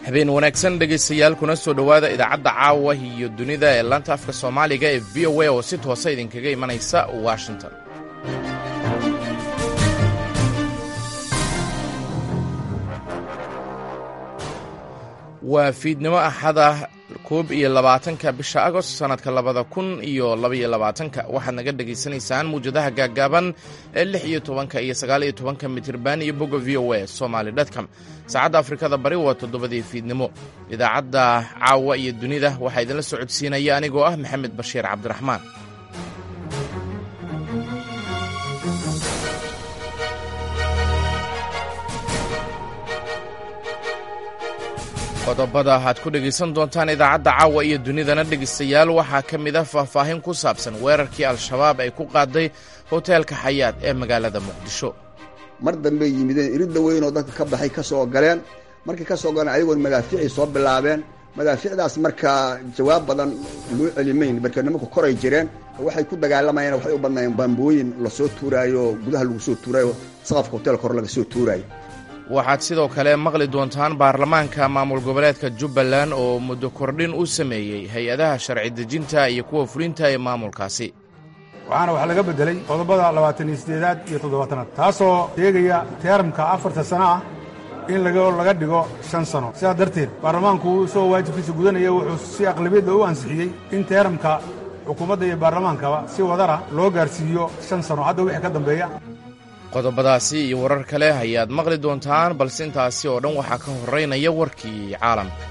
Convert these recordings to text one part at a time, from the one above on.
habeen wanaagsan dhegaystayaal kuna soo dhowaada idaacadda caawa iyo dunida ee laanta afka soomaaliga ee v o a oo si toosa idinkaga imanaysa washington waa fiidnimo axada koob iyo labaatanka bisha agost sannadka labada kun iyo labaiyo labaatanka waxaad naga dhegaysanaysaan muwjadaha gaaggaaban ee lix iyo tobanka iyo sagaal iyo tobanka mitirban iyo bogga v o a somaly dtcom saacadda afrikada bari waa toddobadii fiidnimo idaacadda caawa iyo dunida waxaa idinla socodsiinaya anigoo ah maxamed bashiir cabdiraxmaan qodobada aad ku dhegaysan doontaan idaacadda caawa iyo dunidana dhegaystayaal waxaa ka mid ah faahfaahin ku saabsan weerarkii al-shabaab ay ku qaaday hoteelka xayaad ee magaalada muqdisho mar dambey yimideen iridda weyn oo dadka ka baxay ka soo galeen markay ka soo galeen ayagoon madaaficii soo bilaabeen madaaficdaas markaa jawaab badan loo celimayn marka nimanku koray jireen waxay ku dagaalamayeen waxay u badnaayeen baambooyin lasoo tuuraayo oo gudaha lagu soo tuuraayo saqafka hoteelka hore laga soo tuuraayo waxaad sidoo kale maqli doontaan baarlamaanka maamul goboleedka jubbaland oo muddo kordhin u sameeyey hay-adaha sharci dejinta iyo kuwa fulinta ee maamulkaasi waxaana wax laga beddelay qodobada labaatan iyo siddeedaad iyo toddobaatanaad taasoo sheegaya teeramka afarta sano ah in laga dhigo shan sano sidaas darteed baarlamaanku isagoo waajibkiisa gudanaya wuxuu si aqlabiyadda u ansixiyey in teeramka xukuumadda iyo baarlamaankaba si wadara loo gaarsiiyo shan sano hadda wixii ka dambeeya qodobadaasi iyo warar kale ayaad maqli doontaan balse intaasi oo dhan waxaa ka horeynaya warkii caalamka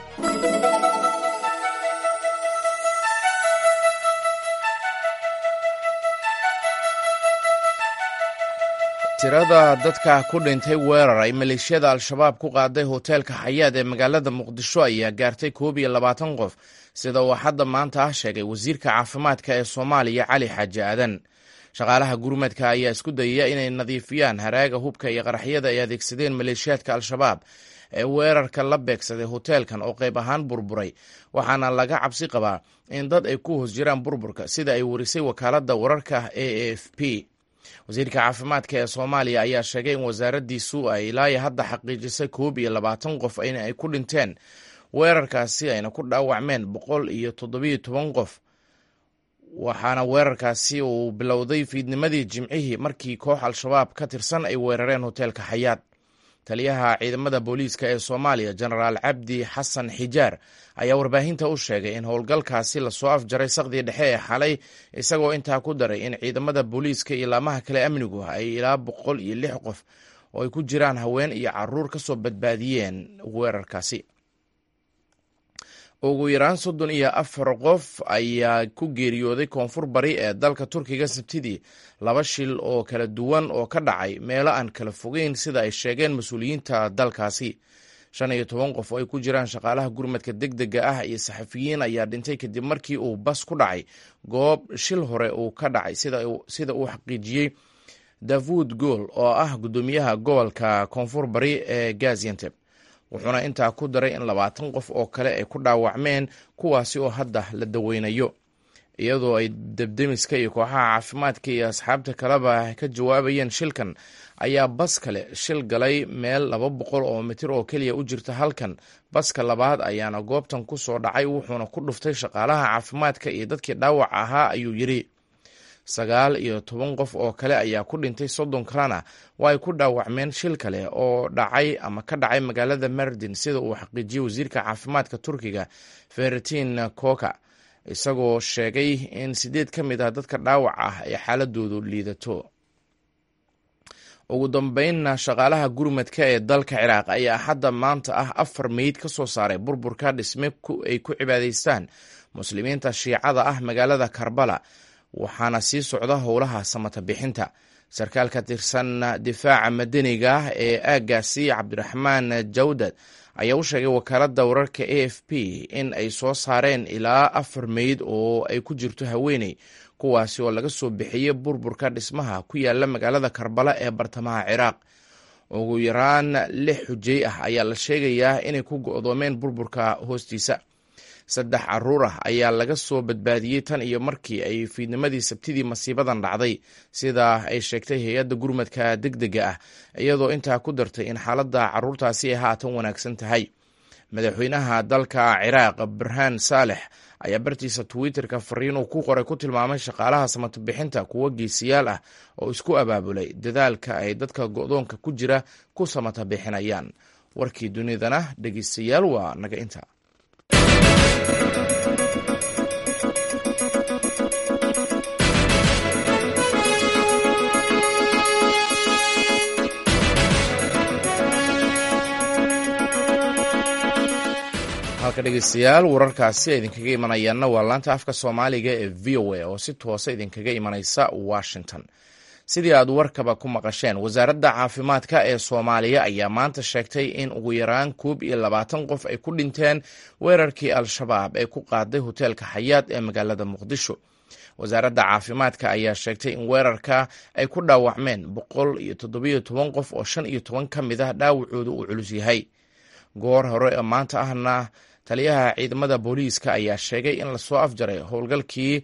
tirada dadka ku dhintay weerar ay maleeshiyada al-shabaab ku qaaday hoteelka xayaad ee magaalada muqdisho ayaa gaartay koob iyo labaatan qof sida uu hadda maanta ah sheegay wasiirka caafimaadka ee soomaaliya cali xaaji aadan shaqaalaha gurmadka ayaa isku dayaya inay nadiifiyaan haraaga hubka iyo qaraxyada ay adeegsadeen maleeshiyaadka al-shabaab ee weerarka la beegsaday hoteelkan oo qayb ahaan burburay waxaana laga cabsi qabaa in dad ay ku hoos jiraan burburka sida ay warisay wakaaladda wararka a a f p wasiirka caafimaadka ee soomaaliya ayaa sheegay in wasaaraddiisu ay ilaayo hadda xaqiijisay koob iyo labaatan qof in ay ku dhinteen weerarkaasi ayna ku dhaawacmeen boqol iyo toddobiyo toban qof waxaana weerarkaasi uu bilowday fiidnimadii jimcihii markii koox al-shabaab ka tirsan ay weerareen hoteelka xayaad taliyaha ciidamada booliiska ee soomaaliya jenaraal cabdi xasan xijaar ayaa warbaahinta u sheegay in howlgalkaasi lasoo afjaray saqdii dhexe ee xalay isagoo intaa ku daray in ciidamada booliiska iyo laamaha kale amnigu ay ilaa boqol iyo lix qof oo ay ku jiraan haween iyo caruur ka soo badbaadiyeen weerarkaasi ugu yaraan soddon iyo afar qof ayaa ku geeriyooday koonfur bari ee dalka turkiga sabtidii laba shil oo kala duwan oo ka dhacay meelo aan kala fogeyn sida ay sheegeen mas-uuliyiinta dalkaasi shan iyo toban qof oo ay ku jiraan shaqaalaha gurmadka deg dega ah iyo saxafiyiin ayaa dhintay kadib markii uu bas ku dhacay goob shil hore uu ka dhacay sida uu xaqiijiyey davud gool oo ah guddoomiyaha gobolka koonfur bari ee gazianteb wuxuuna intaa ku daray in labaatan qof oo kale ay ku dhaawacmeen kuwaasi oo hadda la daweynayo iyadoo ay debdemiska iyo kooxaha caafimaadka iyo asxaabta kaleba ka jawaabayeen shilkan ayaa bas kale shil galay meel laba boqol oo mitir oo keliya u jirta halkan baska labaad ayaana goobtan ku soo dhacay wuxuuna ku dhuftay shaqaalaha caafimaadka iyo dadkii dhaawac ahaa ayuu yidhi sagaal iyo toban qof oo kale ayaa ku dhintay soddon kalena waa ay ku dhaawacmeen shil kale oo dhacay ama ka dhacay magaalada mardin sida uu xaqiijiyey wasiirka caafimaadka turkiga feritin koka isagoo sheegay in sideed ka mid ah dadka dhaawac ah ay xaaladoodu liidato ugu dambeynna shaqaalaha gurmadka ee dalka ciraaq ayaa hadda maanta ah afar meyd ka soo saaray burburka dhisme ay ku cibaadaystaan muslimiinta shiicada ah magaalada karbala waxaana sii socda howlaha samata bixinta sarkaal ka tirsan difaaca madaniga ah ee aaggaasi cabdiraxmaan jawdad ayaa u sheegay wakaaladda wararka a f p in ay soo saareen ilaa afar meyd oo ay ku jirto haweeney kuwaasi oo laga soo bixiyey burburka dhismaha ku yaala magaalada karbala ee bartamaha ciraaq ugu yaraan lix xujey ah ayaa la sheegayaa inay ku go'doomeen burburka hoostiisa saddex caruur ah ayaa laga soo badbaadiyey tan iyo markii ay fiidnimadii sabtidii masiibadan dhacday sidaa ay sheegtay hay-adda gurmadka deg dega ah iyadoo intaa ku dartay in xaaladda caruurtaasi ay haatan wanaagsan tahay madaxweynaha dalka ciraaq barhaan saalex ayaa bartiisa twitterka fariin uu ku qoray ku tilmaamay shaqaalaha samatobixinta kuwo geesiyaal ah oo isku abaabulay dadaalka ay dadka go'doonka ku jira ku samatabixinayaan warkii dunidana dhegeystayaal waa naga inta halka dhegeystayaal wararkaasi idinkaga imanayaanna waa laanta afka soomaaliga ee v o a oo si toosa idinkaga imanaysa washington sidii aad warkaba ku maqasheen wasaaradda caafimaadka ee soomaaliya ayaa maanta sheegtay in ugu yaraan koob iyo labaatan qof ay ku dhinteen weerarkii al-shabaab ee ku qaaday hoteelka xayaad ee magaalada muqdisho wasaaradda caafimaadka ayaa sheegtay in weerarka ay ku dhaawacmeen boqol iyo toddobiyo toban qof oo shan iyo toban ka mid ah dhaawacooda uu culus yahay goor hore ee maanta ahna taliyaha ciidamada booliiska ayaa sheegay in lasoo afjaray howlgalkii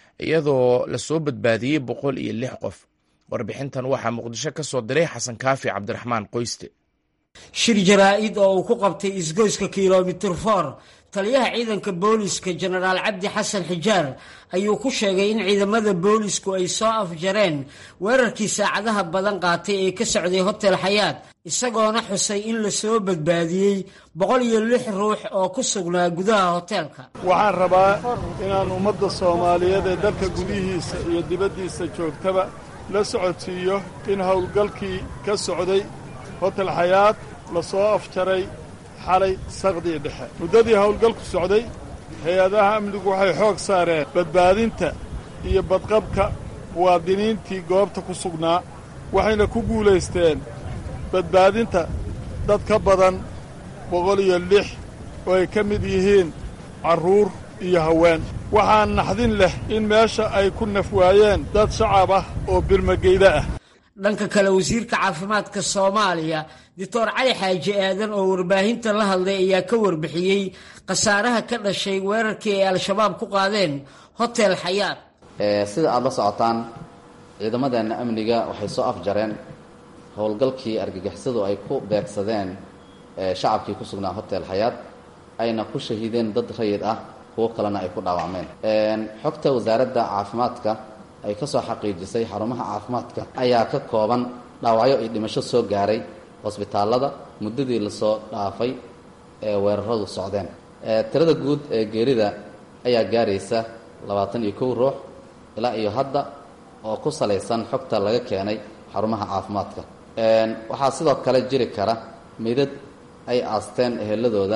iyadoo lasoo badbaadiyey boqol iyo lix qof warbixintan waxaa muqdisho ka soo diray xasan kaafi cabdiraxmaan qoyste shir jaraa-id oo uu ku qabtay isgoyska kilomitir for taliyaha ciidanka booliiska jenaraal cabdi xasan xijaar ayuu ku sheegay in ciidamada boolisku ay soo afjareen weerarkii saacadaha badan qaatay ee ka socday hotel xayaad isagoona xusay in lasoo badbaadiyey boqol iyo lix ruux oo ku sugnaa gudaha hoteelka waxaan rabaa inaan ummadda soomaaliyeed ee dalka gudihiisa iyo dibaddiisa joogtaba la socodsiiyo in howlgalkii ka socday hotel xayaad la soo afjaray xalay saqdii dhexe muddadii howlgalku socday hay-adaha amnigu waxay xoog saareen badbaadinta iyo badqabka muwaadiniintii goobta ku sugnaa waxayna ku guulaysteen badbaadinta dad ka badan boqol iyo lix oo ay ka mid yihiin carruur iyo haween waxaa naxdin leh in meesha ay ku nafwaayeen dad shacab ah oo birmageyda ah dhanka kale wasiirka caafimaadka soomaaliya doctor cali xaaji aadan oo warbaahinta la hadlay ayaa ka warbixiyey khasaaraha ka dhashay weerarkii ay al-shabaab ku qaadeen hotel xayaad sida aada la socotaan ciidamadeenna amniga waxay soo afjareen howlgalkii argagixisadu ay ku beegsadeen shacabkii ku sugnaa hotel xayaad ayna ku shahiideen dad rayid ah kuwo kalena ay ku dhaawacmeen xogta wasaaradda caafimaadka ay ka soo xaqiijisay xarumaha caafimaadka ayaa ka kooban dhaawacyo iyo dhimasho soo gaaray hosbitaallada muddadii lasoo dhaafay ee weeraradu socdeen tirada guud ee geerida ayaa gaaraysa labaatan iyo kow ruux ilaa iyo hadda oo ku salaysan xogta laga keenay xarumaha caafimaadka waxaa sidoo kale jiri kara midad ay aasteen eheladooda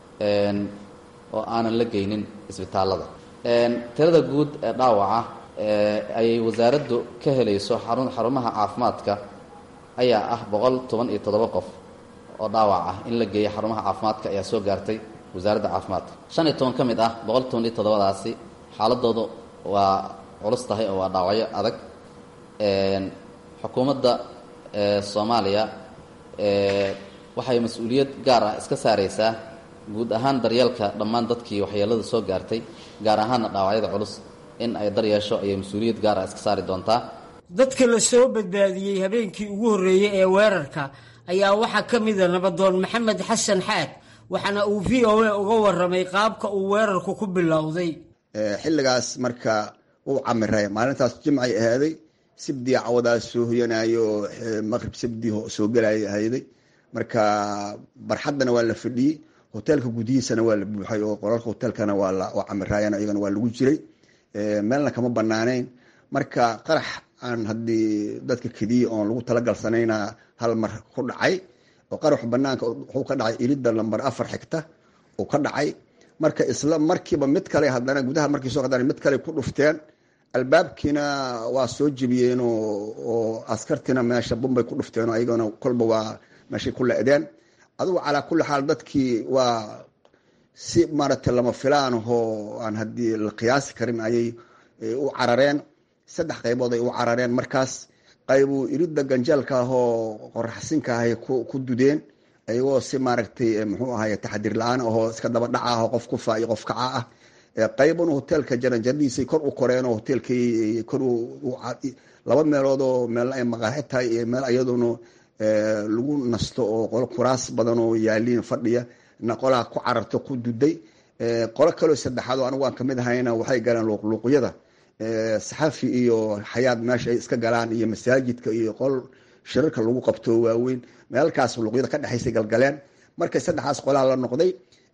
oo aanan la geynin isbitaallada tirada guud ee dhaawaca ayay wasaaraddu ka helayso xarun xarumaha caafimaadka ayaa ah boqol toban iyo toddoba qof oo dhaawac ah in la geeya xarumaha caafimaadka ayaa soo gaartay wasaaradda caafimaadka shan iyo toban ka mid ah boqol toban iyo toddobadaasi xaaladoodu waa culus tahay oo waa dhaawacyo adag xukuumadda soomaaliya waxay mas-uuliyad gaar ah iska saaraysaa guud ahaan daryeelka dhammaan dadkii waxyeelada soo gaartay gaar ahaanna dhaawacyada culus in ay daryeesho ayay mas-uuliyad gaar ah iska saari doontaa dadka la soo badbaadiyey habeenkii ugu horreeyey ee weerarka ayaa waxaa ka mida nabadoon maxamed xasan xaad waxaana uu v o a uga warramay qaabka uu weerarku ku bilowday xilligaas marka uu camiray maalintaas jimcay ahaaday sibdii cawadaas soo hoyanayo maqrib sibdii soo gelaya ahayday marka barxaddana waa la fadhiyey hoteelka gudihiisana waa la buuxay oo qolalka hoteelkana waa camiraayeen iyagana waa lagu jiray meelna kama banaaneyn marka qarax aan haddii dadka kediya oon lagu talagalsanayna hal mar ku dhacay oo qarax banaanka wuxuu ka dhacay ilidda lamber afar xigta uu ka dhacay marka isla markiiba mid kale haddana gudaha markii soo qadaan mid kale ku dhufteen albaabkiina waa soo jebiyeen oo askartiina meesha bumbay ku dhufteen ayagana kolba waa meeshay ku le-deen adugu calaa kulli xaal dadkii waa si maaragtay lama filaan ahoo aan haddii la qiyaasi karin ayay u carareen saddex qaybood ay u carareen markaas qaybuu iridda ganjeelka ahoo qoraxsinka ahay ku dudeen ayagoo si maaragtay muxuu ahay taxadiir la-aan ahoo iska daba dhaca ah qof kufa iyo qof kaca ah qaybuna hoteelka jaranjaradiisay kor u koreen oo hoteelkay kor laba meelood oo meel ay maqaaxi tahay iyo meel iyaduna lagu nasto oo qolo kuraas badan oo yaaliin fadhiya na qolaa ku cararto ku duday qolo kaloo saddexaad oo anigu aan kamid ahayna waxay galeen luuqluuqyada saxafi iyo xayaad meesha ay iska galaan iyo masaajidka iyo qol shirarka lagu qabto waaweyn meelkaas luuqyada ka dhexaysay galgaleen markay saddexaas qolaa la noqday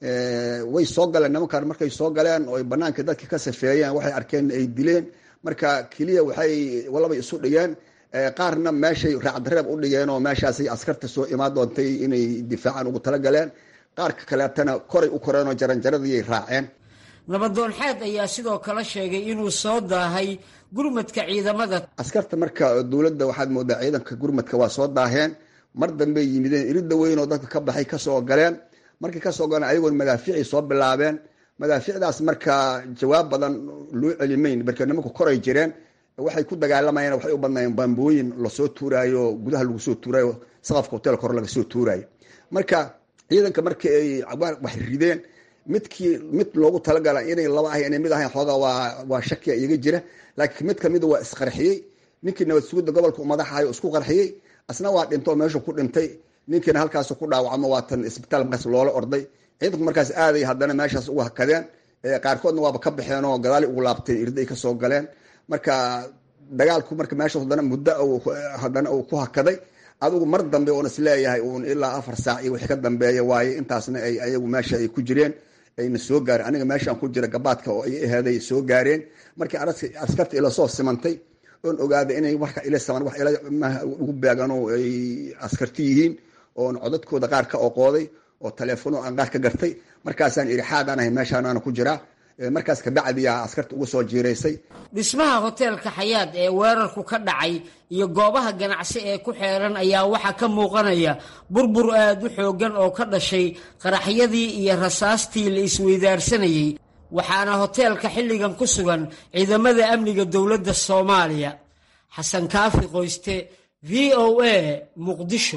way soo galeen nimankan markay soo galeen oo ay banaanka dadka ka safeeyeen waxay arkeen ay dileen marka keliya waxay walabay isu dhigeen qaarna meeshay raacdareeb u dhigeen oo meeshaasay askarta soo imaan doontay inay difaacan ugu talagaleen qaarka kaleetana koray u koreen oo jaranjaradii raaceen nabadoon xaad ayaa sidoo kale sheegay inuu soo daahay gurmadka ciidamada askarta marka dowladda waxaad moodaa ciidanka gurmadka waa soo daaheen mar dambey yimideen iridda weyn oo dadka ka baxay kasoo galeen markay kasoo galeen ayagoon madaafiicii soo bilaabeen madaafiicdaas marka jawaab badan loo celimayn marka nimanku koray jireen waxay ku dagaalamayeen waxay u badnaayeen bambooyin lasoo tuuraayo gudaha lagu soo tuuraayo saqafka hotel kor laga soo tuuraayo marka ciidanka markii ay wax rideen midkii mid loogu talagala inay laba ahay inay mid ahayn xoogaa waa waa shakiya iyaga jira laakiin mid kamida waa isqarxiyey ninkii nabad sugidda gobolka madaxahay isku qarxiyey asna waa dhinto meeshu ku dhintay ninkiina halkaas ku dhaawacmo waatan isbitaal markaas loola orday ciidanku markaas aaday haddana meeshaas ugu hakadeen qaarkoodna waaba ka baxeen oo gadaali ugu laabteen irday kasoo galeen marka dagaalku marka meesha haddana muddo haddana uu ku hakaday adigu mar dambe oon isleeyahay uun ilaa afar saac iyo wixii ka dambeeya waaye intaasna ay ayagu meesha ay ku jireen ayna soo gaareen aniga meeshaan ku jira gabaadka oo ay aheeday soo gaareen markii askarta ila soo simantay oon ogaaday inay marka ila saman wax ila ugu beegano ay askarti yihiin oon codadkooda qaar ka oqooday oo taleefono aan qaar ka gartay markaasaan iri xaadaan ahay meeshaanaana ku jiraa markaas kabacdiyaa askarta ugu soo jiiraysay dhismaha hoteelka xayaad ee weerarku ka dhacay iyo goobaha ganacsi ee ku xeeran ayaa waxaa ka muuqanaya burbur aad u xooggan oo ka dhashay qaraxyadii iyo rasaastii la isweydaarsanayey waxaana hoteelka xilligan ku sugan ciidamada amniga dowladda soomaaliya xasan kaafi qoyste v o a muqdisho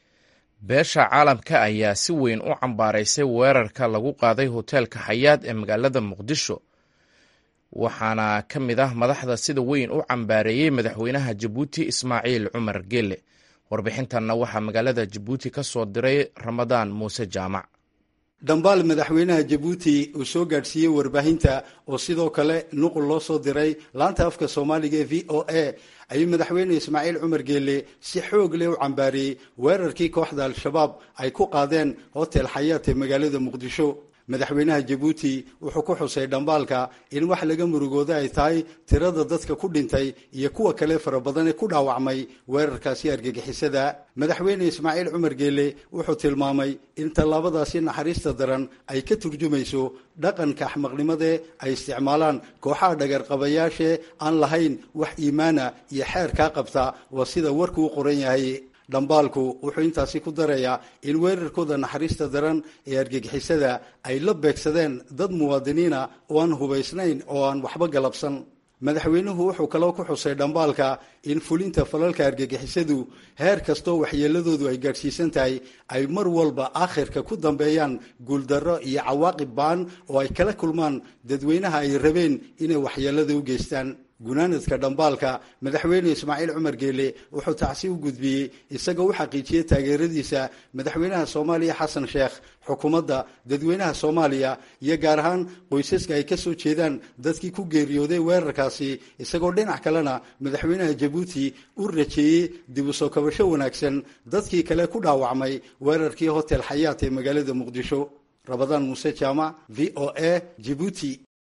beesha caalamka ayaa si weyn u cambaaraysay weerarka lagu qaaday hoteelka xayaad ee magaalada muqdisho waxaana ka mid ah madaxda sida weyn u cambaareeyey madaxweynaha jabuuti ismaaciil cumar gele warbixintanna waxaa magaalada jabuuti ka soo diray ramadaan muuse jaamac dhambaal madaxweynaha jabuuti uu soo gaadhsiiyey warbaahinta oo sidoo kale nuqul loo soo diray laanta afka soomaaliga ee v o a ayuu madaxweyne ismaaciil cumar geele si xoog leh u cambaariyey weerarkii kooxda al-shabaab ay ku qaadeen hotel xayaat ee magaalada muqdisho madaxweynaha jabuuti wuxuu ku xusay dhambaalka in wax laga murugooda ay tahay tirada dadka ku dhintay iyo kuwa kale fara badan ee ku dhaawacmay weerarkaasi argagixisada madaxweyne ismaaciil cumar geele wuxuu tilmaamay in tallaabadaasi naxariista daran ay ka turjumayso dhaqanka axmaqnimadee ay isticmaalaan kooxaha dhagarqabayaashee aan lahayn wax iimaana iyo xeer kaa qabta waa sida warku u qoran yahay dhambaalku wuxuu intaasi ku darayaa in weerarkooda naxariista daran ee argagixisada ay la beegsadeen dad muwaadiniina oo aan hubaysnayn oo aan waxba galabsan madaxweynuhu wuxuu kaloo ku xusay dhambaalka in fulinta falalka argagixisadu heer kastoo waxyeeladoodu ay gaadhsiisan tahay ay mar walba aakhirka ku dambeeyaan guuldarro iyo cawaaqib baan oo ay kala kulmaan dadweynaha ay rabeen inay waxyeelada u geystaan gunaanadka dhambaalka madaxweyne ismaaciil cumar geele wuxuu tacsi u gudbiyey isagoo u xaqiijiyey taageeradiisa madaxweynaha soomaaliya xasan sheekh xukuumadda dadweynaha soomaaliya iyo gaar ahaan qoysaska ay ka soo jeedaan dadkii ku geeriyooday weerarkaasi isagoo dhinac kalena madaxweynaha jabuuti u rajeeyey dib u soo kabasho wanaagsan dadkii kale ku dhaawacmay weerarkii hotel xayaat ee magaalada muqdisho rabadaan muuse jaamac v o a jibuuti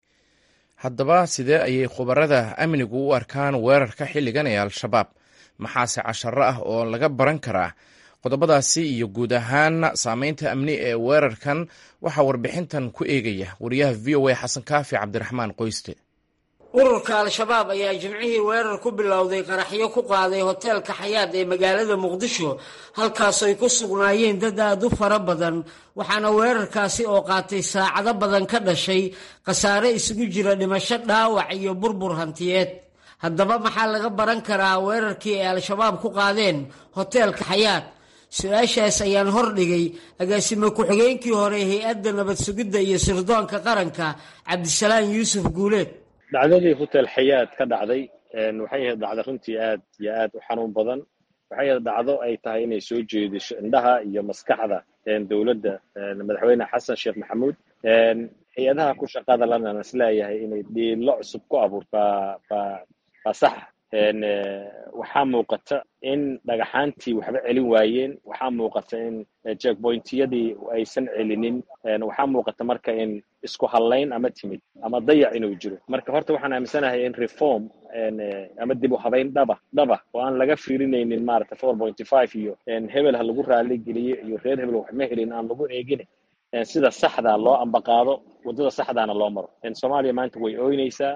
haddaba sidee ayay khubarada amnigu u arkaan weerarka xilligan ee al-shabaab maxaase casharo ah oo laga baran karaa qodobadaasi iyo guud ahaan saameynta amni ee weerarkan waxaa warbixintan ku eegaya wariyaha v o a xasan kaafi cabdiraxmaan qoyste ururka al-shabaab ayaa jimcihii weerar ku bilowday qaraxyo ku qaaday hoteelka xayaad ee magaalada muqdisho halkaasooy ku sugnaayeen dad aad u fara badan waxaana weerarkaasi oo qaatay saacado badan ka dhashay khasaare isugu jira dhimasho dhaawac iyo burbur hantiyeed haddaba maxaa laga baran karaa weerarkii ay al-shabaab ku qaadeen hoteelka xayaad su-aashaas ayaan hordhigay agaasime ku-xigeenkii hore hay-adda nabad sugidda iyo sirdoonka qaranka cabdisalaan yuusuf guuleed dhacdadii hotel xayaad ka dhacday waxay ahayd dhacdo runtii aad iyo aad u xanuun badan waxay ahayd dhacdo ay tahay inay soo jeediso indhaha iyo maskaxda dowladda madaxweyne xasan sheekh maxamuud hay-adaha ku shaqada lana isleeyahay inay dhiilo cusub ku abuurto baa baa baa saxa waxaa muuqata in dhagaxaantii waxba celin waayeen waxaa muuqata in jackpointiyadii aysan celinin waxaa muuqata marka in isku hallayn ama timid ama dayac inuu jiro marka horta waxaan aaminsanahay in reform ama dib u habayn dhaba dhaba oo aan laga fiirinaynin maarata four pointy five iyo hebel ha lagu raali geliyo iyo reer hebel wax ma helin aan lagu eegin sida saxdaa loo ambaqaado waddada saxdaana loo maro soomaaliya maanta way ooynaysaa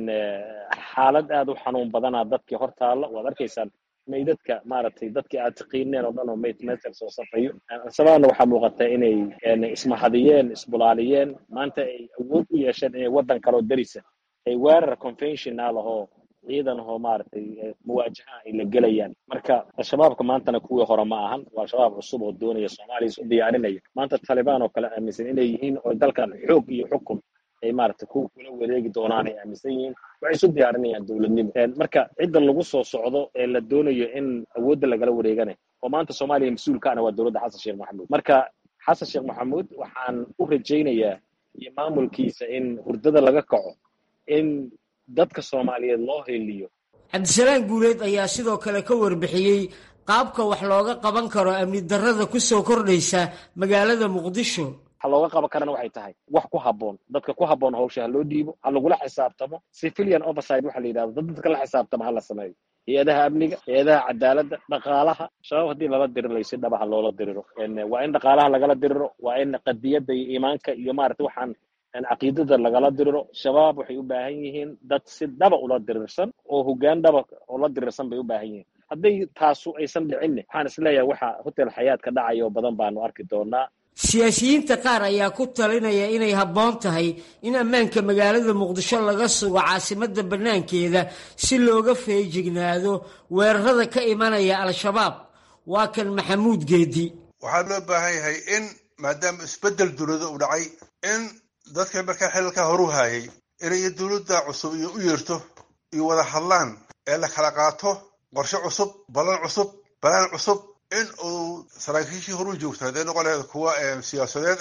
xaalad aad u xanuun badanaa dadkii hor taalla waad arkaysaan maydadka maaragtay dadkii aad taqiineen oo dhan oo mayd meter soo safayo sababna waxaa muuqata inay ismahadiyeen isbulaaliyeen maanta ay awood u yeesheen inay waddan kaloo darisa ay weerar conventional ahoo ciidan ahoo maaragtay muwaajaha ay la gelayaan marka al-shabaabka maantana kuwii hore ma ahan waa al-shabaab cusub oo doonaya soomaaliya isu diyaarinaya maanta talibaan oo kale aaminsan inay yihiin oo dalkan xoog iyo xukun ay maaragtay ku kula wareegi doonaan ay aaminsan yihiin waxay isu diyaarinayaan dowladnimo marka cidda lagu soo socdo ee la doonayo in awoodda lagala wareeganayo oo maanta soomaaliya mas-uulkaana waa dowladda xasan sheekh maxamuud marka xasan sheekh maxamuud waxaan u rajaynayaa iyo maamulkiisa in hurdada laga kaco in dadka soomaaliyeed loo heliyo cabdisalaan guuleed ayaa sidoo kale ka warbixiyey qaabka wax looga qaban karo amni darrada ku soo kordhaysa magaalada muqdisho waxa looga qaban karana waxay tahay wax ku habboon dadka ku habboon hawsha ha loo dhiibo ha lagula xisaabtamo civilian overside waxa la yidhahdo dad dadka la xisaabtamo ha la sameeyo hay-adaha amniga hay-adaha cadaaladda dhaqaalaha shabaab haddii lala dirirlayo si dhaba ha loola diriro waa in dhaqaalaha lagala diriro waa in qadiyadda iyo iimaanka iyo maarata waxaan caqiidada lagala diriro shabaab waxay u baahan yihiin dad si dhaba ula dirirsan oo hoggaan dhaba ula dirirsan bay u baahan yihiin hadday taasu aysan dhicinne waxaan isleeyahay waxa hotel xayaad ka dhacaya oo badan baanu arki doonaa siyaasiyiinta qaar ayaa ku talinaya inay habboon tahay in ammaanka magaalada muqdisho laga sugo caasimadda bannaankeeda si looga feejignaado weerarada ka imanaya al-shabaab waa kan maxamuud geedi waxaa loo baahan yahay in maadaama isbeddel dowlada uu dhacay in dadka markaa xilalkaa horu haayay inay dowladda cusub iyo u yeerto iyo wada hadlaan ee la kala qaato qorshe cusub ballan cusub balaan cusub in uu saraakiishii horu joogto hadday noqon lahayd kuwa siyaasadeed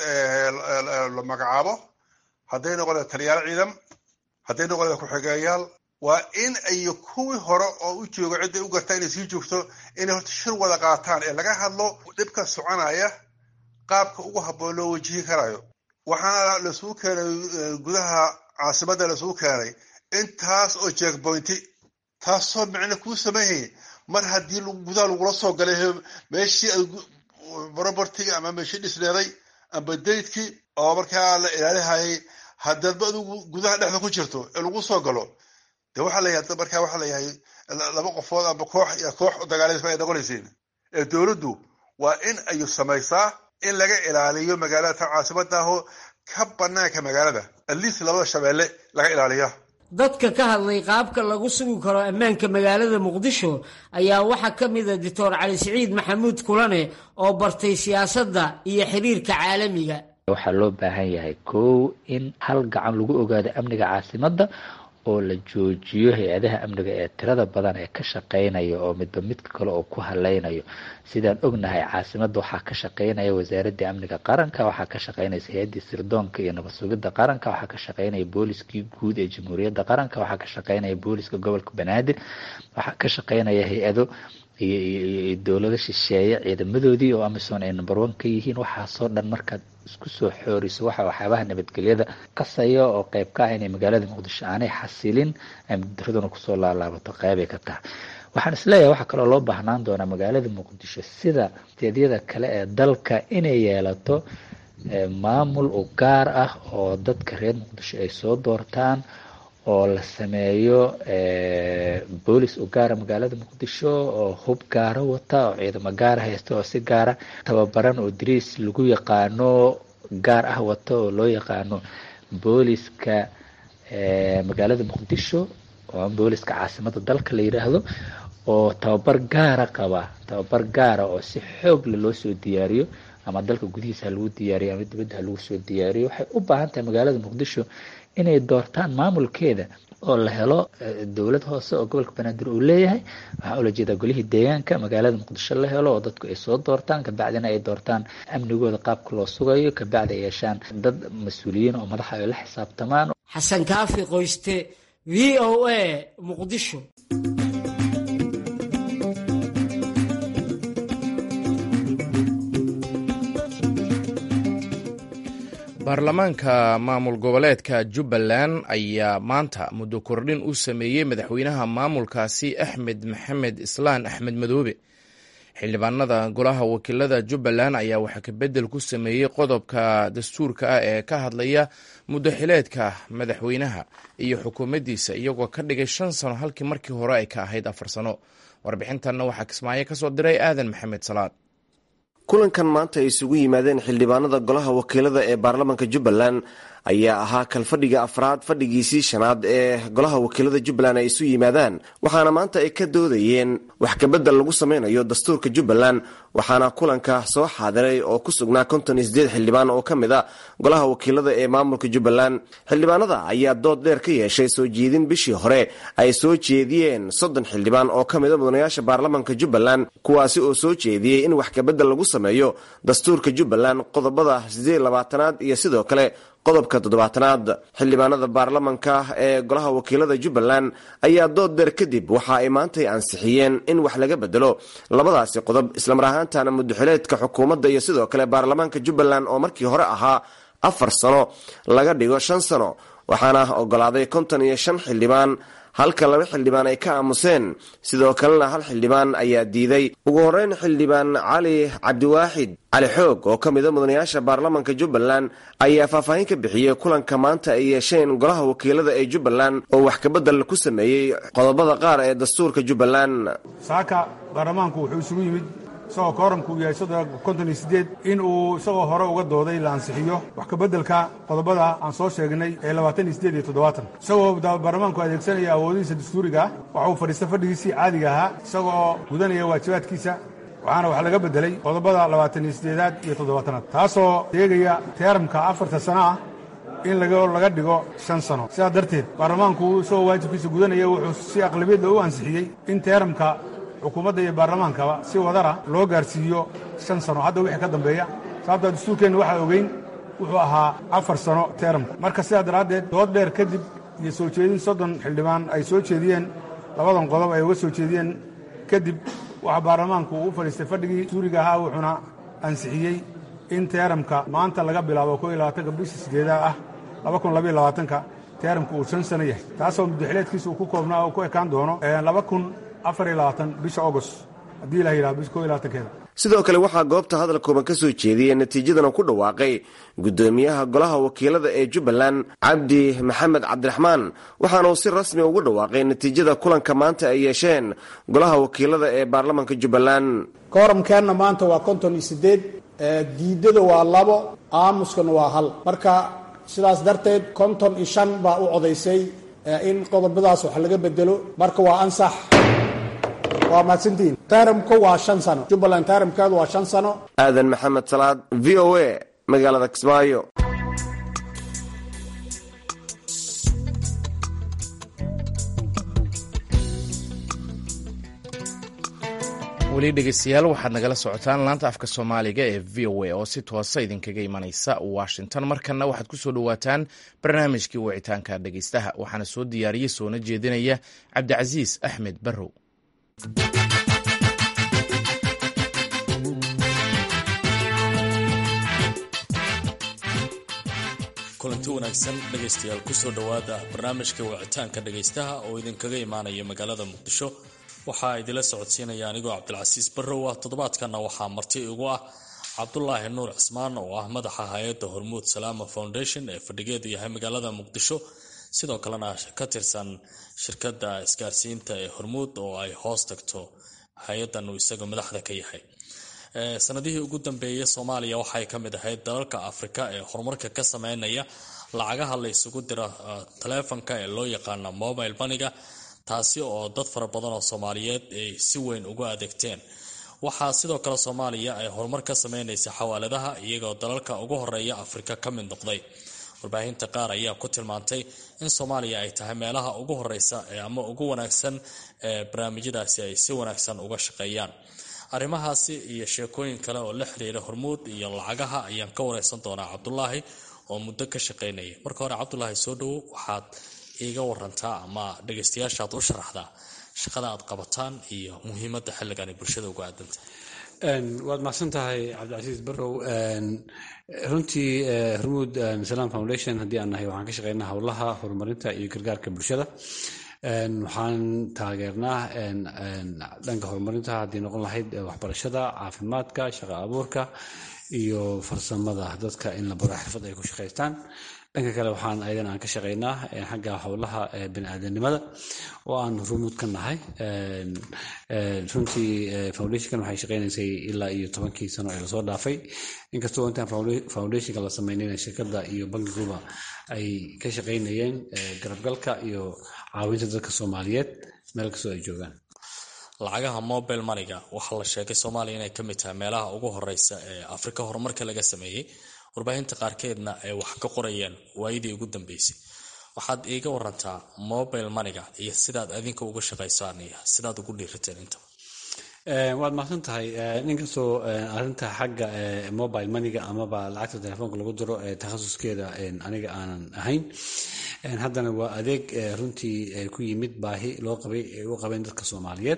la magacaabo hadday noqon lahayd taliyaal ciidan hadday noqon lahayd ku-xigeeyaal waa in ay kuwii hore oo u joogo cidday u gartaa inay sii joogto inay horta shir wada qaataan ee laga hadlo dhibka soconaya qaabka ugu habboon loo wajihi karayo waxaana laisugu keenay gudaha caasimadda laisugu keenay intaas oo jeekboynti taasoo micno kuu sameeyay mar haddii gudaha lagula soo galay meeshii ay robertiga ama meeshii dhisneeday amba daydkii oo markaa la ilaalihayay haddaadba adigu gudaha dhexda ku jirto ee lagu soo galo de waxaa layahay markaa waxaa layahay laba qofood amba koox iyo koox dagaalaysa ay noqonaysiin ee dowladdu waa in ay samaysaa in laga ilaaliyo magaalada tan caasimada ahoo ka banaanka magaalada atleast labada shabeelle laga ilaaliya dadka ka hadlay qaabka lagu sugi karo ammaanka magaalada muqdisho ayaa waxaa ka mida doctor cali siciid maxamuud kulane oo bartay siyaasadda iyo xiriirka caalamiga waxaa loo baahan yahay kow in hal gacan lagu ogaado amniga caasimadda oo la joojiyo hay-adaha amniga ee tirada badan ee ka shaqeynaya oo midba midka kale oo ku haleynayo sidaan ognahay caasimadda waxaa ka shaqeynaya wasaaradda amniga qaranka waxaa ka shaqeynaysa hay-addii sirdoonka iyo nabad sugidda qaranka waxaa ka shaqeynaya booliskii guud ee jamhuuriyadda qaranka waxaa ka shaqeynaya booliska gobolka banaadir waxaa ka shaqeynaya hay-ado iyo dowlado shisheeye ciidamadoodii oo amisom ay number one ka yihiin waxaasoo dhan markaad isku soo xooriso waxa waxyaabaha nabadgelyada qasaya oo qeyb ka ah inay magaalada muqdisho aanay xasilin amnidaraduna kusoo laalaabato qeybay ka tahay waxaan isleeyahay waxaa kaloo loo baahnaan doonaa magaalada muqdisho sida steedyada kale ee dalka inay yeelato maamul u gaar ah oo dadka reer muqdisho ay soo doortaan oo la sameeyo boolis u gaara magaalada muqdisho oo hub gaara wata oo ciidamo gaara haysta oo si gaara tababaran oo dariis lagu yaqaano gaar ah wata oo loo yaqaano booliska magaalada muqdisho oo booliska caasimada dalka la yidhaahdo oo tababar gaara qaba tababar gaara oo si xoogle loo soo diyaariyo ama dalka gudihiisa ha lagu diyaariyo ama dibadda ha lagu soo diyaariyo waxay u baahan tahay magaalada muqdisho inay doortaan maamulkeeda oo la helo dowlad hoose oo gobolka banaadir uu leeyahay waxaa ula jeedaa golihii deegaanka magaalada muqdisho la helo oo dadku ay soo doortaan kabacdina ay doortaan amnigooda qaabka loo sugayo kabacdi ay yeeshaan dad mas-uuliyiin oo madaxa ay la xisaabtamaan xasan kaafi qoyste v o a muqdisho baarlamaanka maamul goboleedka jubbaland ayaa maanta muddo kordhin u sameeyey madaxweynaha maamulkaasi axmed maxamed islaan axmed madoobe xildhibaanada golaha wakiilada jubbaland ayaa waxaa kabedel ku sameeyey qodobka dastuurka ah ee ka hadlaya muddo xileedka madaxweynaha iyo xukuumaddiisa iyagoo ka dhigay shan sano halkii markii hore ay ka ahayd afar sano warbixintanna waxaa kismaayo ka soo diray aadan maxamed salaad kulankan maanta ay isugu yimaadeen xildhibaanada golaha wakiilada ee baarlamaanka jubbaland ayaa ahaa kalfadhiga afraad fadhigiisii shanaad ee golaha wakiilada jubbaland ay isu yimaadaan waxaana maanta ay ka doodayeen wax kabedel lagu sameynayo dastuurka jubbaland waxaana kulanka soo xaadiray oo ku sugnaa konton iyo sideed xildhibaan oo ka mid a golaha wakiilada ee maamulka jubbaland xildhibaanada ayaa dood dheer ka yeeshay soo jeedin bishii hore ay soo jeediyeen soddon xildhibaan oo ka mida mudanayaasha baarlamaanka jubbaland kuwaasi oo soo jeediyey in wax kabedel lagu sameeyo dastuurka jubbaland qodobada sideed labaatanaad iyo sidoo kale qodobka toddobaatanaad xildhibaanada baarlamanka ee golaha wakiilada jubbaland ayaa dood deer kadib waxa ay maantay ansixiyeen in wax laga bedelo labadaasi qodob islamar ahaantana muddoxileedka xukuumadda iyo sidoo kale baarlamaanka jubbaland oo markii hore ahaa afar sano laga dhigo shan sano waxaana ogolaaday konton iyo shan xildhibaan halka laba xildhibaan ay ka aamuseen sidoo kalena hal xildhibaan ayaa diiday ugu horeyn xildhibaan cali cabdiwaaxid cali xoog oo ka mida mudanayaasha baarlamanka jubbaland ayaa faahfaahin ka bixiyey kulanka maanta ay yeesheen golaha wakiilada ee jubbaland oo wax kabedel ku sameeyey qodobada qaar ee dastuurka jubbaland saaka baarlamaanku wuxuu isugu yimid isagoo kooramku uu yahay soddon konton iyo siddeed in uu isagoo hore uga dooday la ansixiyo wax kabeddelka qodobada aan soo sheegnay ee labaatan iyo siddeed iyo toddobaatan isagoo baarlamaanku adeegsanaya awoodihiisa dastuuriga ah waxa uu fadhiista fadhigiisii caadiga ahaa isagoo gudanaya waajibaadkiisa waxaana wax laga beddelay qodobada labaatan iyo siddeedaad iyo toddobaatanaad taasoo sheegaya teeramka afarta sano ah in laga dhigo shan sano sidaas darteed baarlamaanku isagoo waajibkiisa gudanaya wuxuu si aqlabiyadda u ansixiyey in teeramka xukuumadda iyo baarlamaankaba si wadara loo gaarsiiyo shan sano hadda wixii ka dambeeya sababtaa dastuurkeenna waxaa ogeyn wuxuu ahaa afar sano teeramka marka sidaa daraaddeed dood dheer kadib iyo soo jeedin soddon xildhibaan ay soo jeediyeen labadan qodob ay uga soo jeediyeen kadib waxaa baarlamaanku uu u fadhiistay fadhigii dastuuriga ahaa wuxuuna ansixiyey in teeramka maanta laga bilaabo ko iyo labaatanka bisha sideedaa ah laba kun labaiyo labaatanka teeramka uu shan sano yahay taasoo muddaxileedkiisa uu ku koobnaa oo ku ekaan doono laba kun afar iyo labaatan bisha agost haddii la yidhaha bisha ko iyo labaatankeeda sidoo kale waxaa goobta hadal kooban ka soo jeediyey natiijadana ku dhawaaqay guddoomiyaha golaha wakiilada ee jubbaland cabdi maxamed cabdiraxmaan waxaana uu si rasmi ugu dhawaaqay natiijada kulanka maanta ay yeesheen golaha wakiilada ee baarlamanka jubbaland kooramkeenna maanta waa konton iyo siddeed diidada waa labo aamuskana waa hal marka sidaas darteed konton iyo shan baa u codaysay in qodobadaas wax laga bedelo marka waa ansax waa mahadsantihiin taaramku waa shan sano jubbaland taaramkeedu waa shan sano aadan maxamed salaad v o a magaalada kismaayo weli dhegeystayaal waxaad nagala socotaan laanta afka soomaaliga ee v o a oo si toosa idinkaga imanaysa washington markanna waxaad ku soo dhowaataan barnaamijkii wicitaanka dhegeystaha waxaana soo diyaariyey soona jeedinaya cabdicasiis axmed barrow kulanti wanaagsan dhegaystayaal kusoo dhowaada barnaamijka wicitaanka dhegaystaha oo idinkaga imaanaya magaalada muqdisho waxaa idinla socodsiinaya anigoo cabdilcasiis barrow ah toddobaadkanna waxaa marti igu ah cabdulaahi nuur cismaan oo ah madaxa hay-adda hormuud salaama foundation ee fadhigeedu yahay magaalada muqdisho sidoo kalena ka tirsan shirkadda isgaarsiinta ee hormuud oo ay hoos tagto hay-addan uu isaga madaxda ka yahay sanadihii ugu dambeeyay soomaaliya waxay ka mid ahayd dalalka afrika ee horumarka ka sameynaya lacagaha la isugu dira taleefonka ee loo yaqaana mobile baniga taasi oo dad fara badan oo soomaaliyeed ay si weyn ugu adeegteen waxaa sidoo kale soomaaliya ay horumar ka sameynaysa xawaaladaha iyagoo dalalka ugu horeeya afrika ka mid noqday warbaahinta qaar ayaa ku tilmaantay in soomaaliya ay tahay meelaha ugu horeysa ama ugu wanaagsan ee barnaamijyadaasi ay si wanaagsan uga shaqeeyaan arrimahaasi iyo sheekooyin kale oo la xiriira hormuud iyo lacagaha ayaan ka wareysan doonaa cabdulaahi oo muddo ka shaqeynaya marka hore cabdulaahi soo dhowo waxaad iiga warantaa ama dhegeystayaashaad u sharaxdaa shaqada aad qabataan iyo muhiimadda xilligan ay bulshada uga aadanta waad mahadsan tahay cabdicasiis barow runtii hormuud salam foundation haddii aan nahay waxaan ka shaqeynaa howlaha horumarinta iyo gargaarka bulshada waxaan taageernaa dhanka horumarinta haddii noqon lahayd waxbarashada caafimaadka shaqo abuurka iyo farsamada dadka in la baro xirfad ay ku shaqaystaan dhanka kale waxaan ayadan aan ka shaqeynaa xagga howlaha baniaadanimada oo aan rumuud ka nahay runtii foundationkan waxay shaqeynaysay ilaa iyo tobankii sano ee lasoo dhaafay inkastoo intaan foundationka la sameynayna shirkadda iyo bankiguba ay ka shaqeynayeen garabgalka iyo caawinta dadka soomaaliyeed meel kastoo ay joogaan lacagaha mobile maniga waxaa la sheegay soomaaliya inay ka mid tahay meelaha ugu horeysa ee afrika horumarka laga sameeyey warbaahinta qaarkeedna ay wax ka qorayeen waayadii ugu dambeysay waxaad iiga warantaa mobile maniga iyo sidaad adinka uga shaqaysaan iyo sidaad ugu dhiirateen intaba waad mahadsan tahay ninkastoo arinta xagga mobile maniga amaba lacagta telefoonka lagu diro takhasuskeeda aniga aanan ahayn haddana waa adeeg runtii ku yimid baahi loo qabay ay u qabeen dadka soomaaliyeed